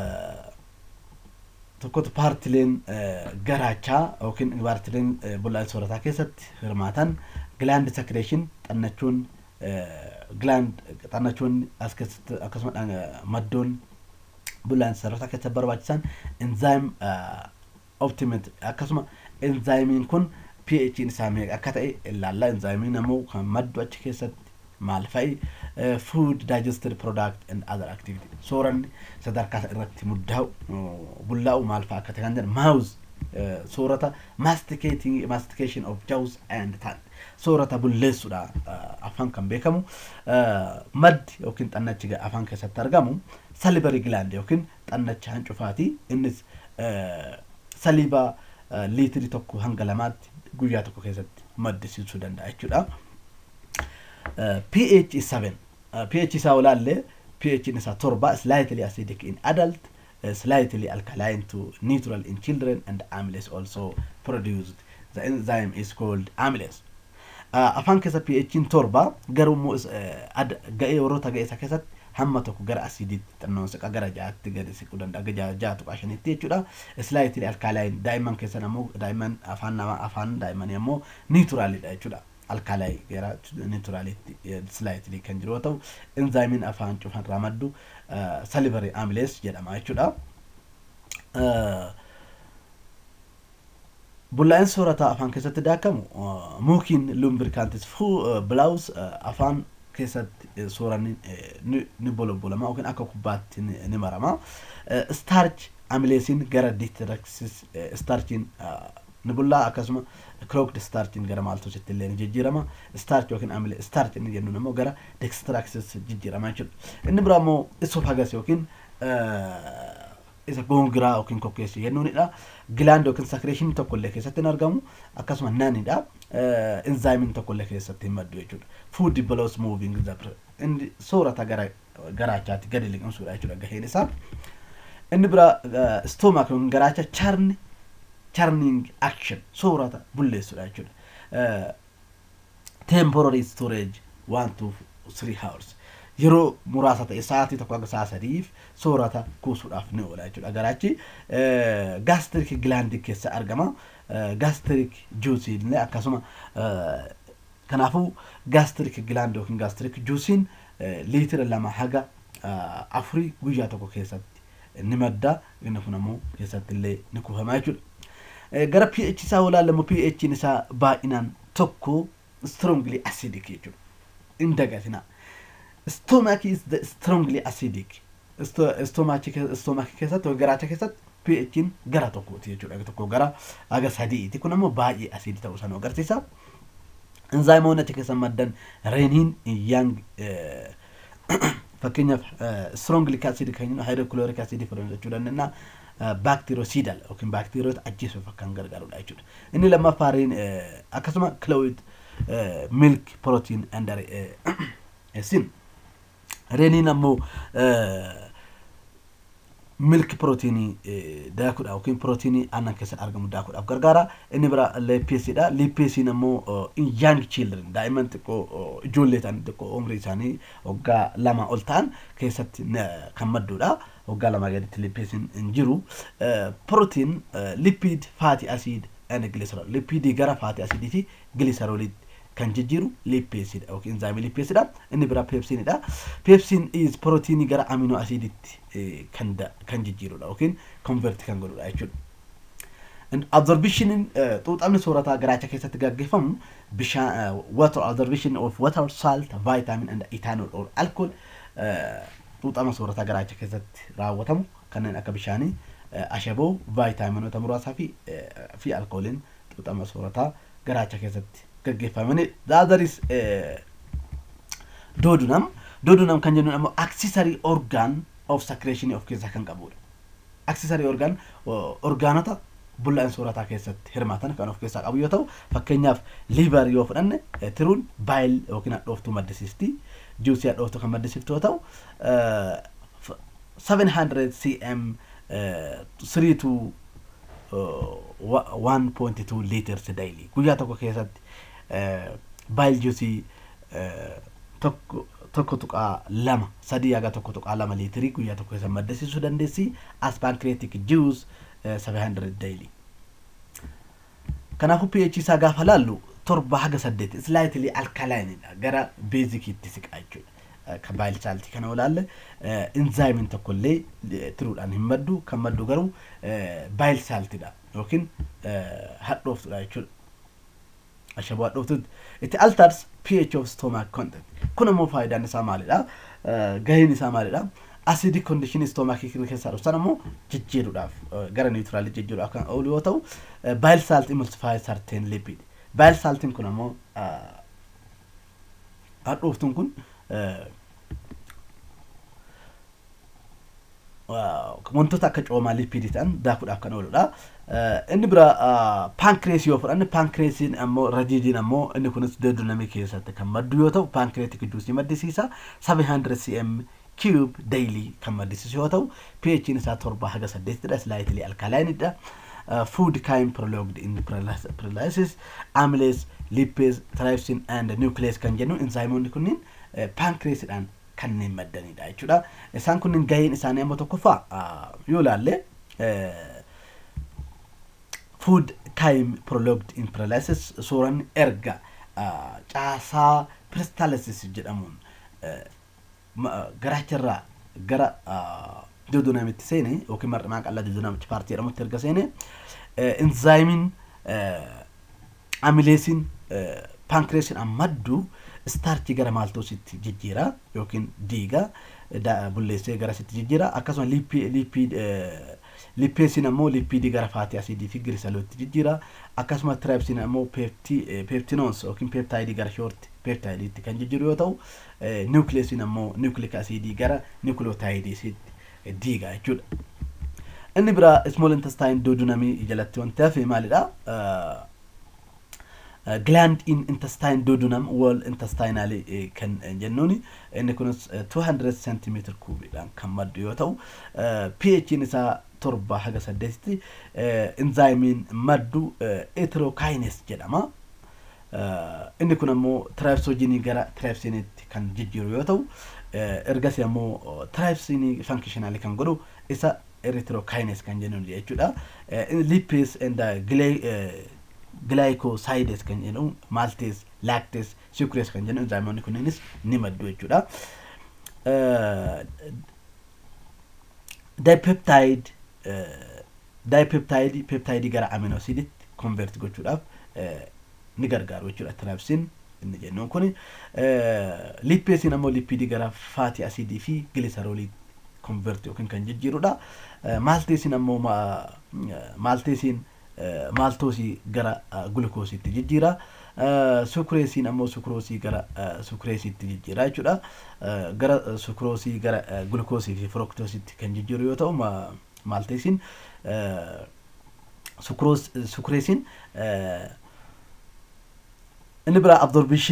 tokkotu paartileen garaachaa yookiin paartileen bullaa'insa soorataa keessatti hirmaatan gland secretion xannachuun gland xannachuun as keessatti akkasuma maddoon bullaa'insa soorataa keessatti barbaachisan enzyme optimate akkasuma enzymiin kun pH isaa meeqa akka ta'e ilaalla enzymiin ammoo kan maddu achi keessatti maal fa'i food digested product and other activity sooranni sadarkaa irratti muddaa'u bullaa'u maal fa'a akka ta'e kan jedhan mouse soorata masticating mastication of jaws and tongue soorata bulleessuudha afaan kan beekamu maddi yookiin xannachi afaan keessatti argamu salivary gland yookiin xannacha hancufaati innis saliiba liitirii tokko hanga lamaatti guyyaa tokko keessatti maddisiisuu danda'a jechuudha. pH is 7 pH isaa olaallee pH isaa torba slightly acidic in adult slightly alkaline to neutral in children and amylase also produced the enzyme is called amylase afaan keessa pH'n torba garuu immoo ga'ee warroota ga'ee isaa keessatti hamma tokko gara asiidiitti xannoon siqa gara ja'aatti gadi siquu danda'a ja'a ja'a tuqaa shanitti jechuudha slightly alkaline daa'imman keessan ammoo daa'imman afaan namaa afaan daa'immanii ammoo niituraalidha jechuudha. alkaalaayi gara niituraalitti slightly kan jiru yoo ta'u enzaayimiin afaan cufan irraa maddu salivary amylase jedhama jechuudha. Bullaa'in soorataa afaan keessatti daakamu muukiin lumbrikantis bilaawus afaan keessatti sooranni ni bolobbolama yookiin akka kubbaatti ni marama. Starch amileesiin gara diitiraksis starchiin ni bullaa akkasuma crooked starchiin gara maaltositti illee ni jijjiirama starch yookiin amile starch inni jennuun immoo gara dextraxis jijjiirama jechuudha inni biraa immoo esophagus yookiin isa goongiraa yookiin kokkeessu jennuunidha gilaand yookiin sakireeshinii tokko illee keessatti hin argamu akkasuma naanidha enzaayimiin tokko illee keessatti hin maddu jechuudha food belows moving the inni soorata gara garaachaatti gadi liqimsuudha jechuudha gaheen isaa inni biraa stoomaak yookiin garaacha charni churning action soorata bulleessudha jechuudha. Temporary storage one to three hours yeroo muraasa ta'e sa'aatii tokko hanga sa'a sadiif soorata kuusuudhaaf ni oola jechuudha. Garaachi gaastrik gilaandii keessa argama. Gaastrik juusiin illee akkasuma kanaafuu gaastrik gilaandii yookiin gaastrik juusiin liitira lama haga afurii guyyaa tokko keessatti ni madda inni kun ammoo keessatti illee ni kuufama jechuudha. gara pH isaa olaalamu pH isaa baay'inaan tokko strongly acidic jechuudha. Hin dagatina. Stomach is the strongly acidic. Stomach keessatti garaacha keessatti pH gara tokkooti jechuudha. Tokko gara haga sadiiti. Kun ammoo baay'ee asiidii ta'uu isaa nu agarsiisa. Enzaayimoonni achi keessa maddan reeniin yang fakkeenyaaf strongly acidic kan jennu hydrochloric acid jechuu dandeenya. baakteeroosidal yookiin baakteeriyoota ajjeesuuf kan gargaarudha jechuudha. Inni lammaffaan akkasuma cloud milk protein and sin reeniin ammoo milki pirootiinii daakuudhaaf yookiin pirootiinii aannan keessatti argamu daakuudhaaf gargaara. Inni bira leeppeesiidha. Leeppeesiin ammoo young children daa'imman xiqqoo ijoollee ta'an xiqqoo umrii isaanii waggaa lama ol ta'an keessatti kan madduudha. Waggaa lama gaditti leeppeesiin hin jiru. Pirootiin lipiid faati asiid and giliserool. Lipiidii gara faati asiidii fi giliserooliitti kan jijjiiru lippeesiidha yookiin enzaayimii lippeesiidha. Inni biraa peepsiinidha. Peepsiin is pirootiinii gara aminoo asiiditti kan kan jijjiirudha yookiin konverti kan godhudha jechuudha. Absorbishiniin xuuxamni soorataa garaacha keessatti gaggeeffamu bishaan water absorption of water salt vitamin and ethanol or alcohol xuuxama soorataa garaacha keessatti raawwatamu kanneen akka bishaanii ashaboo vaayitaaminoota muraasaa fi fi alkooliin xuuxama soorataa garaacha keessatti gaggeeffamanii daadaris doodunam doodunam kan jennuun ammoo aksisarii orgaan of secretion of keessaa kan qabudha. Aksisarii orgaan orgaanota bullaan soorataa keessatti hirmaatan kan of keessaa qabu yoo ta'u fakkeenyaaf liivar yoo fudhanne tiruun baayil yookiin hadhooftuu maddisiisti juusii hadhooftuu kan maddisiiftu yoo ta'u 700 cm 3 to 1.2 liters daily guyyaa tokko keessatti baayil juusii tokko tokko tuqaa lama sadii haga tokko tuqaa lama liitirii guyyaa tokko keessatti maddisiisuu dandeessi as pancreatic juice 700 daily. Kanaafuu pH isaa gaafa laallu torba haga saddeeti slightly alkalaayinidha gara beezikiitti siqaa jechuudha. Kan baayil saaltii kana olaalle inzaayimiin tokkollee tiruudhaan hin maddu kan maddu garuu baayil saaltiidha yookiin hadhooftudha jechuudha. Ashaboo hadhooftutti itti altars pH of stomach content kun ammoo faayidaan isaa maalidha? Gaheen isaa maalidha? acidic condition stomach keessaa dhufsan ammoo jijjiiruudhaaf gara niwutiraalii jijjiiruudhaaf kan oolu yoo ta'u baayil saalt emulsify certain lipid baayil saaltiin kun ammoo hadhooftuun kun wantoota akka coomaa lipiidii ta'an daakuudhaaf kan ooludha. Inni bira paankireesii yoo fudhanne paankireesiin ammoo radiidiin ammoo inni kunis doodonamii keessatti kan maddu yoo ta'u paankireetik juusii maddisiisa 700 cm cube daily kan maddisiisu yoo ta'u pH isaa torba haga saddeetidha slightly alkalaayinidha. food kind prologued in paralysis amylase lipase trypsin and nuclease kan jennu enzaayimoonni kunniin paankireesiidhaan kanneen maddanidha jechuudha. Isaan kunniin gaheen isaanii amma tokkoffaa yoo ilaalle food kind prologued in paralysis suuraan erga caasaa peristalsis jedhamuun garaacharraa gara doodonamitti seene yookiin mar'imaa qal'aa doodonamichi paartii jedhamutti erga seene enzaayimiin amileesiin paankireesiin maddu istaarchii gara maaltoositti jijjiira yookiin diiga bulleessee garasitti jijjiira akkasuma lipeesiin ammoo lipiidii gara faatii asiidii fi girisalootti jijjiira akkasuma tirayipsiin ammoo peeptinoons yookiin peeptaayidii gara shoorti peeptaayidiitti kan jijjiiru yoo ta'u niwukileesiin ammoo niwukilik asiidii gara niwukilootaayidiisitti diiga jechuudha. Inni biraa small intestine doodonamii jalatti wanti hafe maalidha? gland in intestine duodenum wall intestinal kan jennuun inni kunis 200 cm kuubiidhaan kan maddu yoo ta'u pH isaa torba haga saddeetitti enzaayimiin maddu eterokines jedhama. Inni kun ammoo tiraayipsoojiinii gara tiraayipsiiniitti kan jijjiiru yoo ta'u ergasii ammoo tiraayipsiinii fankishinaali kan godhu isa erythrokines kan jennuun jechuudha. Lipase and glycosides kan jedhamu maltase lactase sucrase kan jedhamu enzaayimoonni kunneenis ni maddu jechuudha. Dipeptide dipeptide peptide gara aminoosiditti convert gochuudhaaf ni gargaaru jechuudha tiraayipsiin inni jennuun kun lipeesiin ammoo lipiidii gara faati asiidii fi giliserooliitti convert yookiin kan jijjiirudha. Maalteesiin ammoo maalteesiin maaltoosii gara gulukoosiitti jijjiira. Sukureesiin ammoo sukuroosii gara sukureesiitti jijjiira jechuudha. Gara sukuroosii gara gulukoosii fi firoktoosiitti kan jijjiiru yoo ta'u maalteesiin sukureesiin inni biraa absorptioniin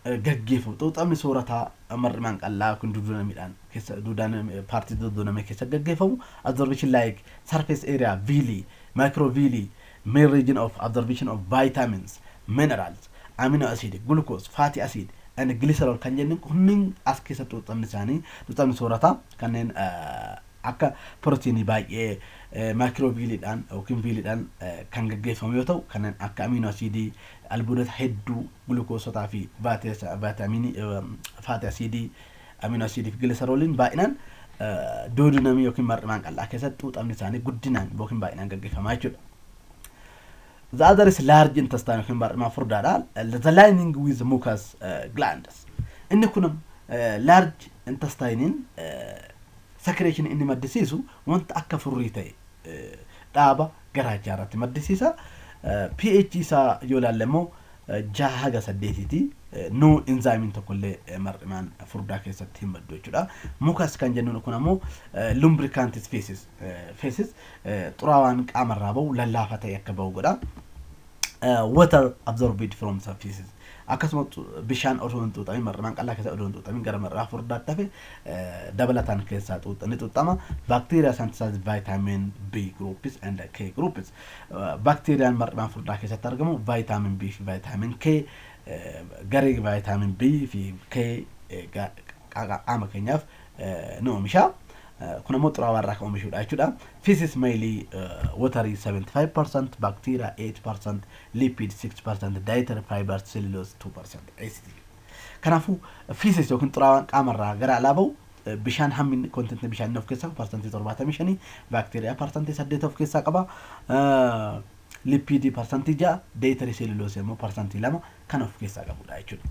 gaggeeffamu xuuxamni soorataa mar'imaan qal'aa yookiin duudanamiidhaan keessa duudaan paartii dudduuname keessa gaggeeffamu absorption like surface area viilii micro viilii main region of absorption of vitamins minerals amino acid glucose fatty acid and glycerol kan jennu kunniin as keessa xuuxamni isaanii xuuxamni soorataa kanneen akka pirootiinii baay'ee maakirooviiliidhaan yookiin viiliidhaan kan gaggeeffamu yoo ta'u kanneen akka amino asiidii albuudota hedduu gulukoosotaa fi vaataaminii faati asiidii amino asiidii fi giliserooliin baay'inaan doodinamii yookiin mar'imaan qal'aa keessatti xuuxamni isaanii guddinaan yookiin baay'inaan gaggeeffamaa jechuudha. The other is large intestine yookiin mar'imaan furdaadha. The lining with mucus glands. Inni kun large intestiniin sakireeshin inni maddisiisu wanta akka furrii ta'e dhaaba garaachaa irratti maddisiisa. pH isaa yoo ilaalle immoo jaha haga saddeetiiti. No inzaamiin tokkollee mar'imaan furdaa keessatti hin maddu jechuudha. Mukas kan jennuun kun ammoo lumbricantis feces. Feces xuraawaan qaamarraa bahu lallaafaa ta'e akka bahu godha. Water absorbed from surfaces. akkasuma bishaan osoo hin xuuxamin mar'imaan qal'aa keessa osoo hin xuuxamin gara mar'aa furdaatti hafe dabalataan keessaa xuuxani xuuxama baakteeriyaa synthesize vitamin B groups and K groups baakteeriyaan mar'imaan furdaa keessatti argamu vitamin B fi vitamin K garee vitamin B fi K qaama keenyaaf ni oomisha. kun ammoo xuraawaa irraa kan oomishuudha jechuudha. Feces mainly watery 75%, bacteria 8%, lipid 6%, dietary fibers cellulose 2% acid. Kanaafuu feces yookiin xuraawaan qaamarraa gara alaa bahu bishaan hammi kontentii bishaanii of keessaa parsantii torbaatamii shanii baakteeriyaa parsantii saddeet of keessaa qaba. Lipiidii parsantii ja'a, dietary cellulose immoo parsantii lama kan of keessaa qabudha jechuudha.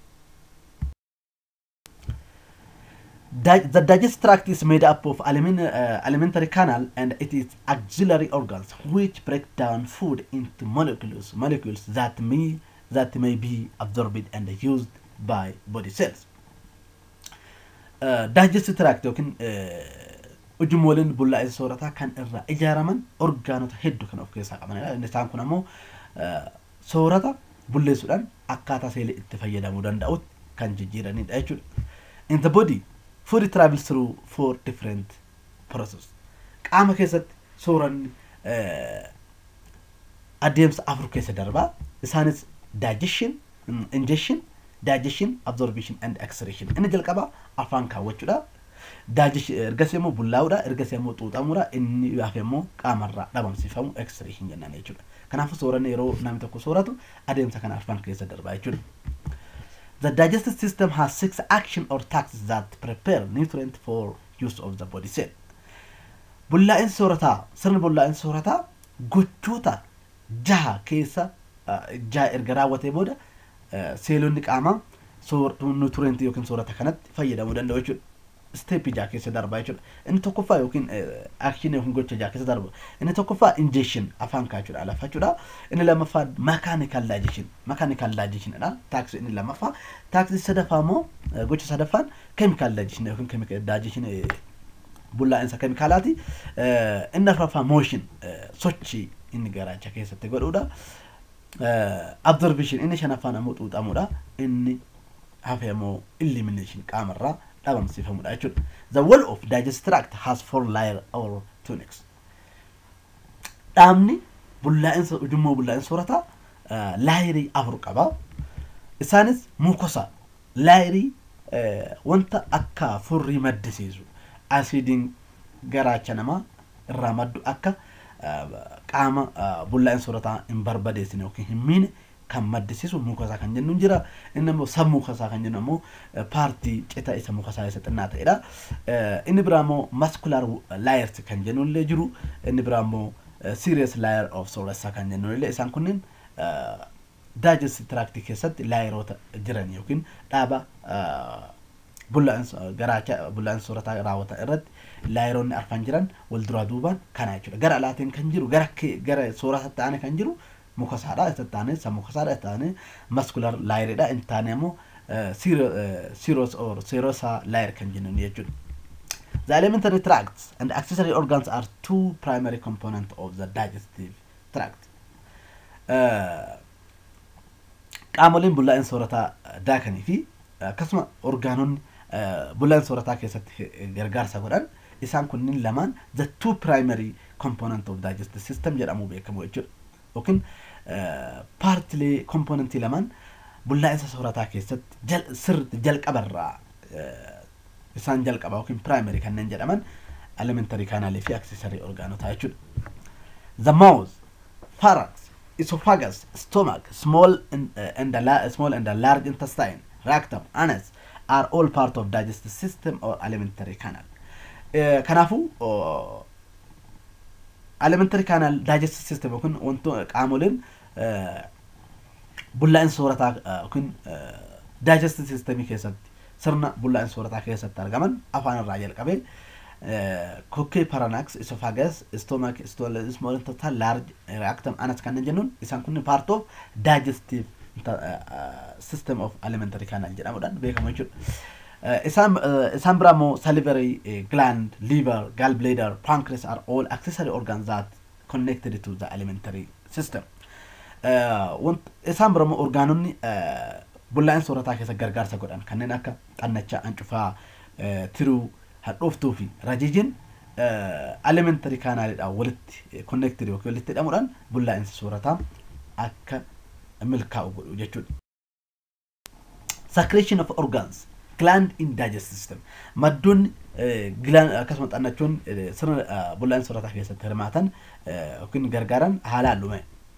the digestive tract is made up of alimin, uh, alimentary canal and it is auxiliary organs which break down food into molecules molecules that may that may be absorbed and used by body cells. Uh, digestive tract yookiin ujummooliin bullaa'insa soorataa kan irraa ijaaraman orgaanota hedduu kan of keessaa qabanidha. Isaan kun ammoo soorata bulleessuudhaan akkaataa seelii itti fayyadamuu danda'utti kan jijjiiranidha jechuudha. In the body, food travels through four different processes. Qaama keessatti sooranni adeemsa afur keessa darbaa. Isaanis digestion, ingestion, digestion, absorption and excretion. Inni jalqabaa afaan kaawwachuudha. Ergasii immoo bullaa'uudha. Ergasii immoo xuuxamuudha. Inni hafe immoo qaamarraa dhabamsiifamu excretion jennaan jechuudha. Kanaafuu sooranni yeroo namni tokko sooratu adeemsa kana afaan keessa darbaa jechuudha. The digestive system has six action or tasks that prepare nutrient for use of the body cell. Bullaa'insi soorataa sirni bullaa'insi soorataa gochoota jaha keessa jaha erga raawwatee booda seelonni qaamaa nutrientii yookiin soorata kanatti fayyadamuu danda'u jechuudha. Steep jaha keessa darbaa jechuudha. Inni tokkoffaa yookiin action yookiin gocha jaha keessa darba. Inni tokkoffaa ingestion afaan kaachuudha lafa jechuudha. Inni lammaffaa mechanical digestion. Mechanical digestion dha. Taaksii inni lammaffaa. Taaksii sadaffaa immoo gocha sadaffaan chemical digestion yookiin chemical digestion bullaa'insa keemikaalaati. Inni afuraffaa motion sochii inni garaacha keessatti godhuudha. Absorption inni shanaffaan ammoo xuuxamuudha. Inni hafe immoo elimination qaamarraa dhabamsiifamudha jechuudha. The wall of digestive tract has four layer or tunics. Dhaabni bullaa'insa ujummoo bullaa'insa soorataa laayirii afur qaba. Isaanis mukosa laayirii wanta akka furrii maddisiisu asiidiin garaacha namaa irraa maddu akka qaama bullaa'insa soorataa hin barbadeessine yookiin hin miine kan maddisiisu mukasaa kan jennu jira. Inni immoo sammuu kasaa kan jennu immoo paartii cita isa mukasaa isa xinnaa ta'edha. Inni biraa immoo muscular layers kan jennu illee jiru. Inni biraa immoo serious layer of sooressa kan jennu illee isaan kunneen digestive tract keessatti laayeroota jiran yookiin dhaaba bullaa'insa garaacha bullaa'insa soorataa raawwatan irratti laayeroonni arfan jiran wal duraa duubaan kana jechuudha. Gara alaatiin kan jiru gara gara soorataatti aane kan jiru mukasaadha isa taane sammuu kasaadha isa taane muscular laayeridha inni taane immoo seros or serosa laayer kan jennuun jechuudha. The alimentary tracts and accessory organs are two primary components of the digestive tract. Qaamoleen bullaa'insa soorataa daakanii fi akkasuma orgaanonni bullaan soorataa keessatti gargaarsa godhan isaan kunniin lamaan the two primary component of digestive system jedhamu beekamu jechuudha yookiin paartilee kompoonentii lamaan bullaa'insa soorataa keessatti sirriitti jalqabarraa isaan jalqaba yookiin primary kanneen jedhaman elementary kanaalii fi accessory orgaanotaa jechuudha. The mouth, pharynx, esophagus, stomach, small and, uh, and, the, small and the large intestine, rectum, anus are all part of digestive system or alimentary canal. Kanaafuu alimentary canal digestive system yookiin wantoota qaamoleen bullaa'insa soorataa yookiin digestive systemii keessatti sirna bullaa'insa soorataa keessatti argaman afaan irraa jalqabee kokkee paranax esophagus stomach small intestine large rectum anus kanneen jennuun isaan kun part of digestive system of alimentary canal jedhamuudhaan beekamu jechuudha. Isaan isaan biraa immoo salivary gland, liver, gallbladder, pancreas are all accessory organs that connected to the alimentary system. Isaan bira immoo orgaanonni bullaa'insa soorataa keessa gargaarsa godhan kanneen akka xannachaa, hancufaa, tiruu, hadhooftuu fi rajijiin alimentary kaanaaliidhaan walitti connected yookiin walitti hidhamuudhaan bullaa'insa soorataa akka milkaa'u godhu jechuudha. Secretion of organs gland in digestive system maddoonni gilaan akkasuma xannachoon sirna bullaa'insa soorataa keessatti hirmaatan yookiin gargaaran haalaan lume.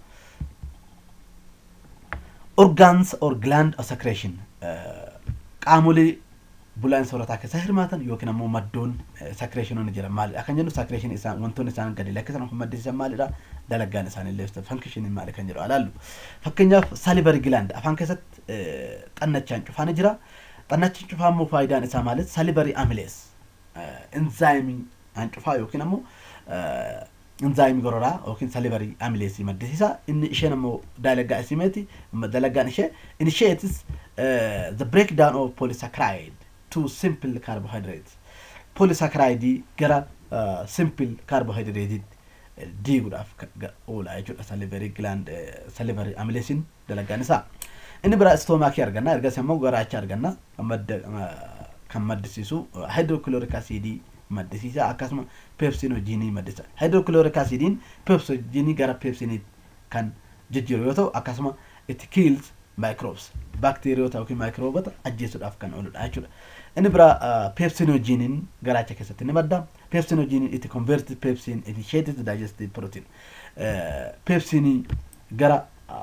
Organs or gland of secretion qaamolee bullaa'insa soorataa keessa hirmaatan yookiin ammoo maddoon sakireeshinoonni jiran maalidha kan jennu sakireeshin isaan wantoonni isaan gadi lakkisan kun maddisiisan maalidha dalagaan isaanii illee fankishiniin maali kan jedhu alaallu fakkeenyaaf salivary gilaand afaan keessatti xannachaan cufaan jira xannachaan cufaa immoo faayidaan isaa maalit salivary amilees inzaayimii hancufaa yookiin ammoo inzaayimii gororaa yookiin salivary amileesii maddisiisa inni isheen ammoo dalagaa isimeeti dalagaan ishee initiates the breakdown of polysaccharide to simple carbohydrates. Polysaccharide gara uh, simple carbohydrate diiguudhaaf oola jechuudha salivary gland salivary amileesiin dalagaan isaa. Inni biraa istoomaakii arganna ergas immoo garaacha arganna kan maddisiisu hydrochloric acidii maddisiisa akkasuma pepsinojiinii maddisa. Hydrochloric acidiin pepsinojiinii gara pepsinii kan jijjiiru yoo ta'u akkasuma it kills microbes bakteeriyoota yookiin maayikroobota ajjeesuudhaaf kan ooludha jechuudha. Inni biraa pepsinojiiniin garaacha keessatti ni madda. Pepsinojiiniin itti converted pepsin initiated digestive protein. Pepsinii gara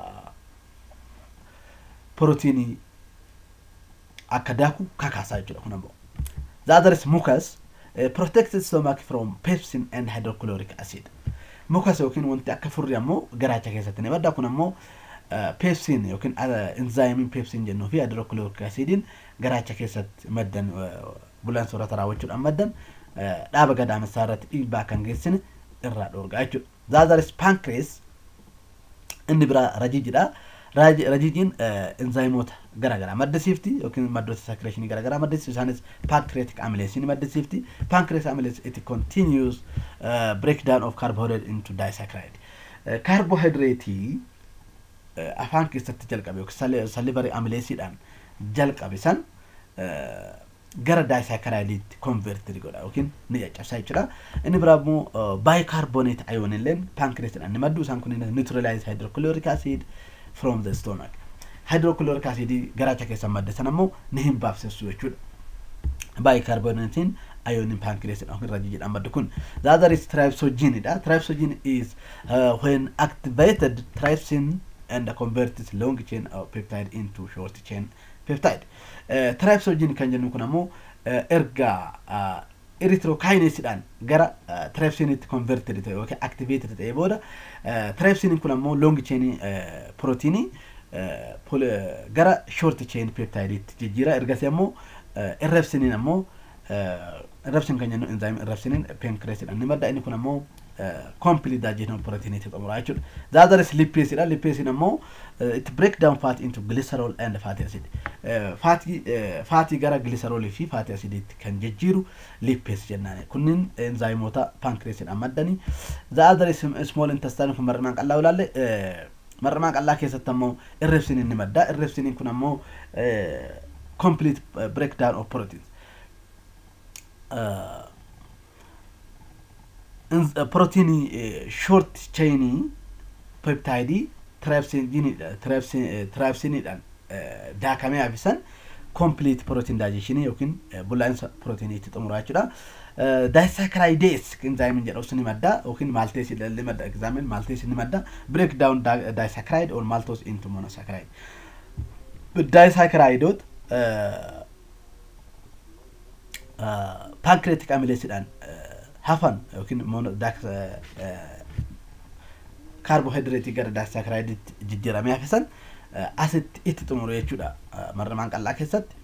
proteinii akka daaku kakaasaa jechuudha kun ammoo. The other is mucus protected stomach from pepsin and hydrochloric acid. Mucus yookiin wanti akka furri ammoo garaacha keessatti ni madda kun ammoo pepsin yookiin enzaayimiin pepsin jennuu fi hydrochloric acidiin garaacha keessatti maddan bulaan soorata raawwachuudhaan maddan dhaaba gadaamessaa irratti dhiibbaa kan geessine irraa dhoorgaa jechuudha. Zaazaris pankrees inni biraa rajiijidha. Rajiijiin enzaayimoota garaagaraa maddisiifti yookiin maddoota sakireeshinii garaagaraa maddisiifti isaanis pancreatic amylase ni maddisiifti. Pancreatic amylase it continues uh, breakdown of carbohydrate into disaccharide. Uh, carbohydrate afaan keessatti jalqabe yookiin salivary amileesiidhaan jalqabe san gara daayisaakaraayidiitti konvertiri godha yookiin ni caccabsaa jechuudha. Inni biraa immoo baayikaarboneet ayoon illeen paankireesiidhaan ni maddu isaan kun neutralize hydrochloric acid from the stomach. Hydrochloric acid garaacha keessa madde san ammoo ni hin baafsessu jechuudha. Baayikaarboneetiin ayooniin paankireesiidhaan yookiin rajijiidhaan maddu kun. The other is trypsogene. Trypsogene is uh, when activated trypsin and converts long chain of peptide into short chain peptide. Uh, trypsogene kan jennu kun ammoo uh, erga uh, erythrokinasiidhaan gara uh, trypsinitti converted ta'e yookiin activated ta'e booda uh, trypsiniin kun ammoo long chain uh, proteinii uh, gara short chain peptideetti jijjiira ergasii ammoo uh, irrabsiniin ammoo uh, irrabsin kan jennu enzyme irrabsiniin pancreasiidhaan ni madda inni kun ammoo complete digestion protein itti xumura jechuudha. The other is lipase dha. Lipase ammoo it break down fat into glycerol and fatty acid. Faatii faatii gara glycerolii fi fatty acidiitti kan jijjiiru lipase jennaan. Kunniin enzaayimoota pankreesiidhaan maddanii. The other is small intestine kun mar'imaan qal'aa ilaalle marramaa qal'aa keessatti ammoo irreebsiniin ni madda irreebsiniin kun ammoo complete breakdown of proteins proteinii short chainii peptidii tiraipsiniidhaan daakamee hafisan complete protein digestion yookiin bullaa'insa proteinii itti xumuraa jechuudha. Disaccharides enzyme jedhamu sun ni madda yookiin maltase illee madda examen maltase ni madda break down disaccharide or maltose into monosaccharide. Disaccharidoot pancreatic amylaseedhaan hafan yookiin kaarbohaydireetii gara daasaakaraayidiitti jijjiiramee hafisan asitti itti xumuru jechuudha marramaan qal'aa keessatti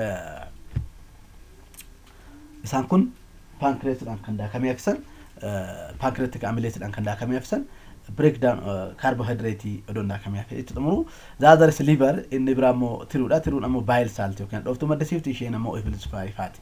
isaan kun paankireetiidhaan kan daakamee hafisan paankireetik amileetiidhaan kan daakamee hafisan breakdown kaarbohaydireetii odoon daakamee hafe itti xumuru zaazaris liver inni biraa immoo tiruudha tiruun ammoo baayil saalti yookiin dhooftuu maddisiifti isheen ammoo ifilis faayifaati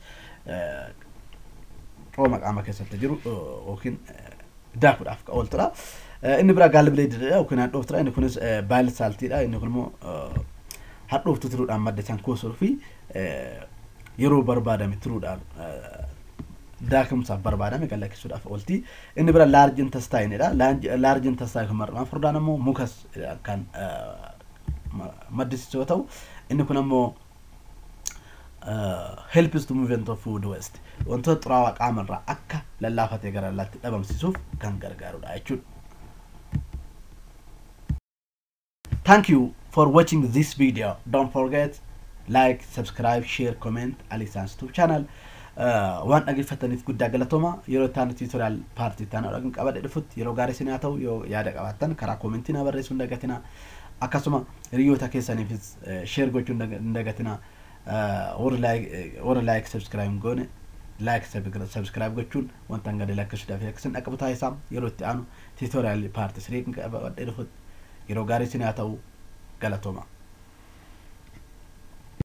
qooma qaama keessatti jiru yookiin daakuudhaaf ooltudha. Inni biraa gaalbileedidha yookiin hadhooftuudha. Inni kunis baayil saaltiidha. Inni kun immoo hadhooftuu tiruudhaan madda isaan kuusuu fi yeroo barbaadame tiruudhaan daakumsaaf barbaadame gallakkisuudhaaf oolti. Inni bira laarji intestaayinidha. Laarji intestaayin kun mar'amaan furdaan ammoo mukas kan maddisiisu yoo ta'u inni kun ammoo helps to movement of food waste wantoota xuraawaa qaamarraa akka lallaafatee gara lallaatti dhabamsiisuuf kan gargaarudha jechuudha. Thank you for watching this video. Don't forget like, subscribe, share, comment Alisans YouTube channel. waan dhaggeeffataniif guddaa galatooma yeroo itti tutorial paartii itti dhaqan qabadhe dhufutti yeroo gaarii isin haa ta'u yoo yaada qabaattan karaa koomentii naa barreessuu hin dagatina akkasuma hiriyoota keessaniifis sheer gochuu hin dagatina warra laayik sabskiraayib goone laayik sabskiraayib gochuun wanta hanga lakkisuudhaaf akkasiin dhaqqabu taasisaa yeroo itti aanu tiitoriyaalii paartii sirii qabadhe dhufutti yeroo gaarii isin haa ta'u galatooma.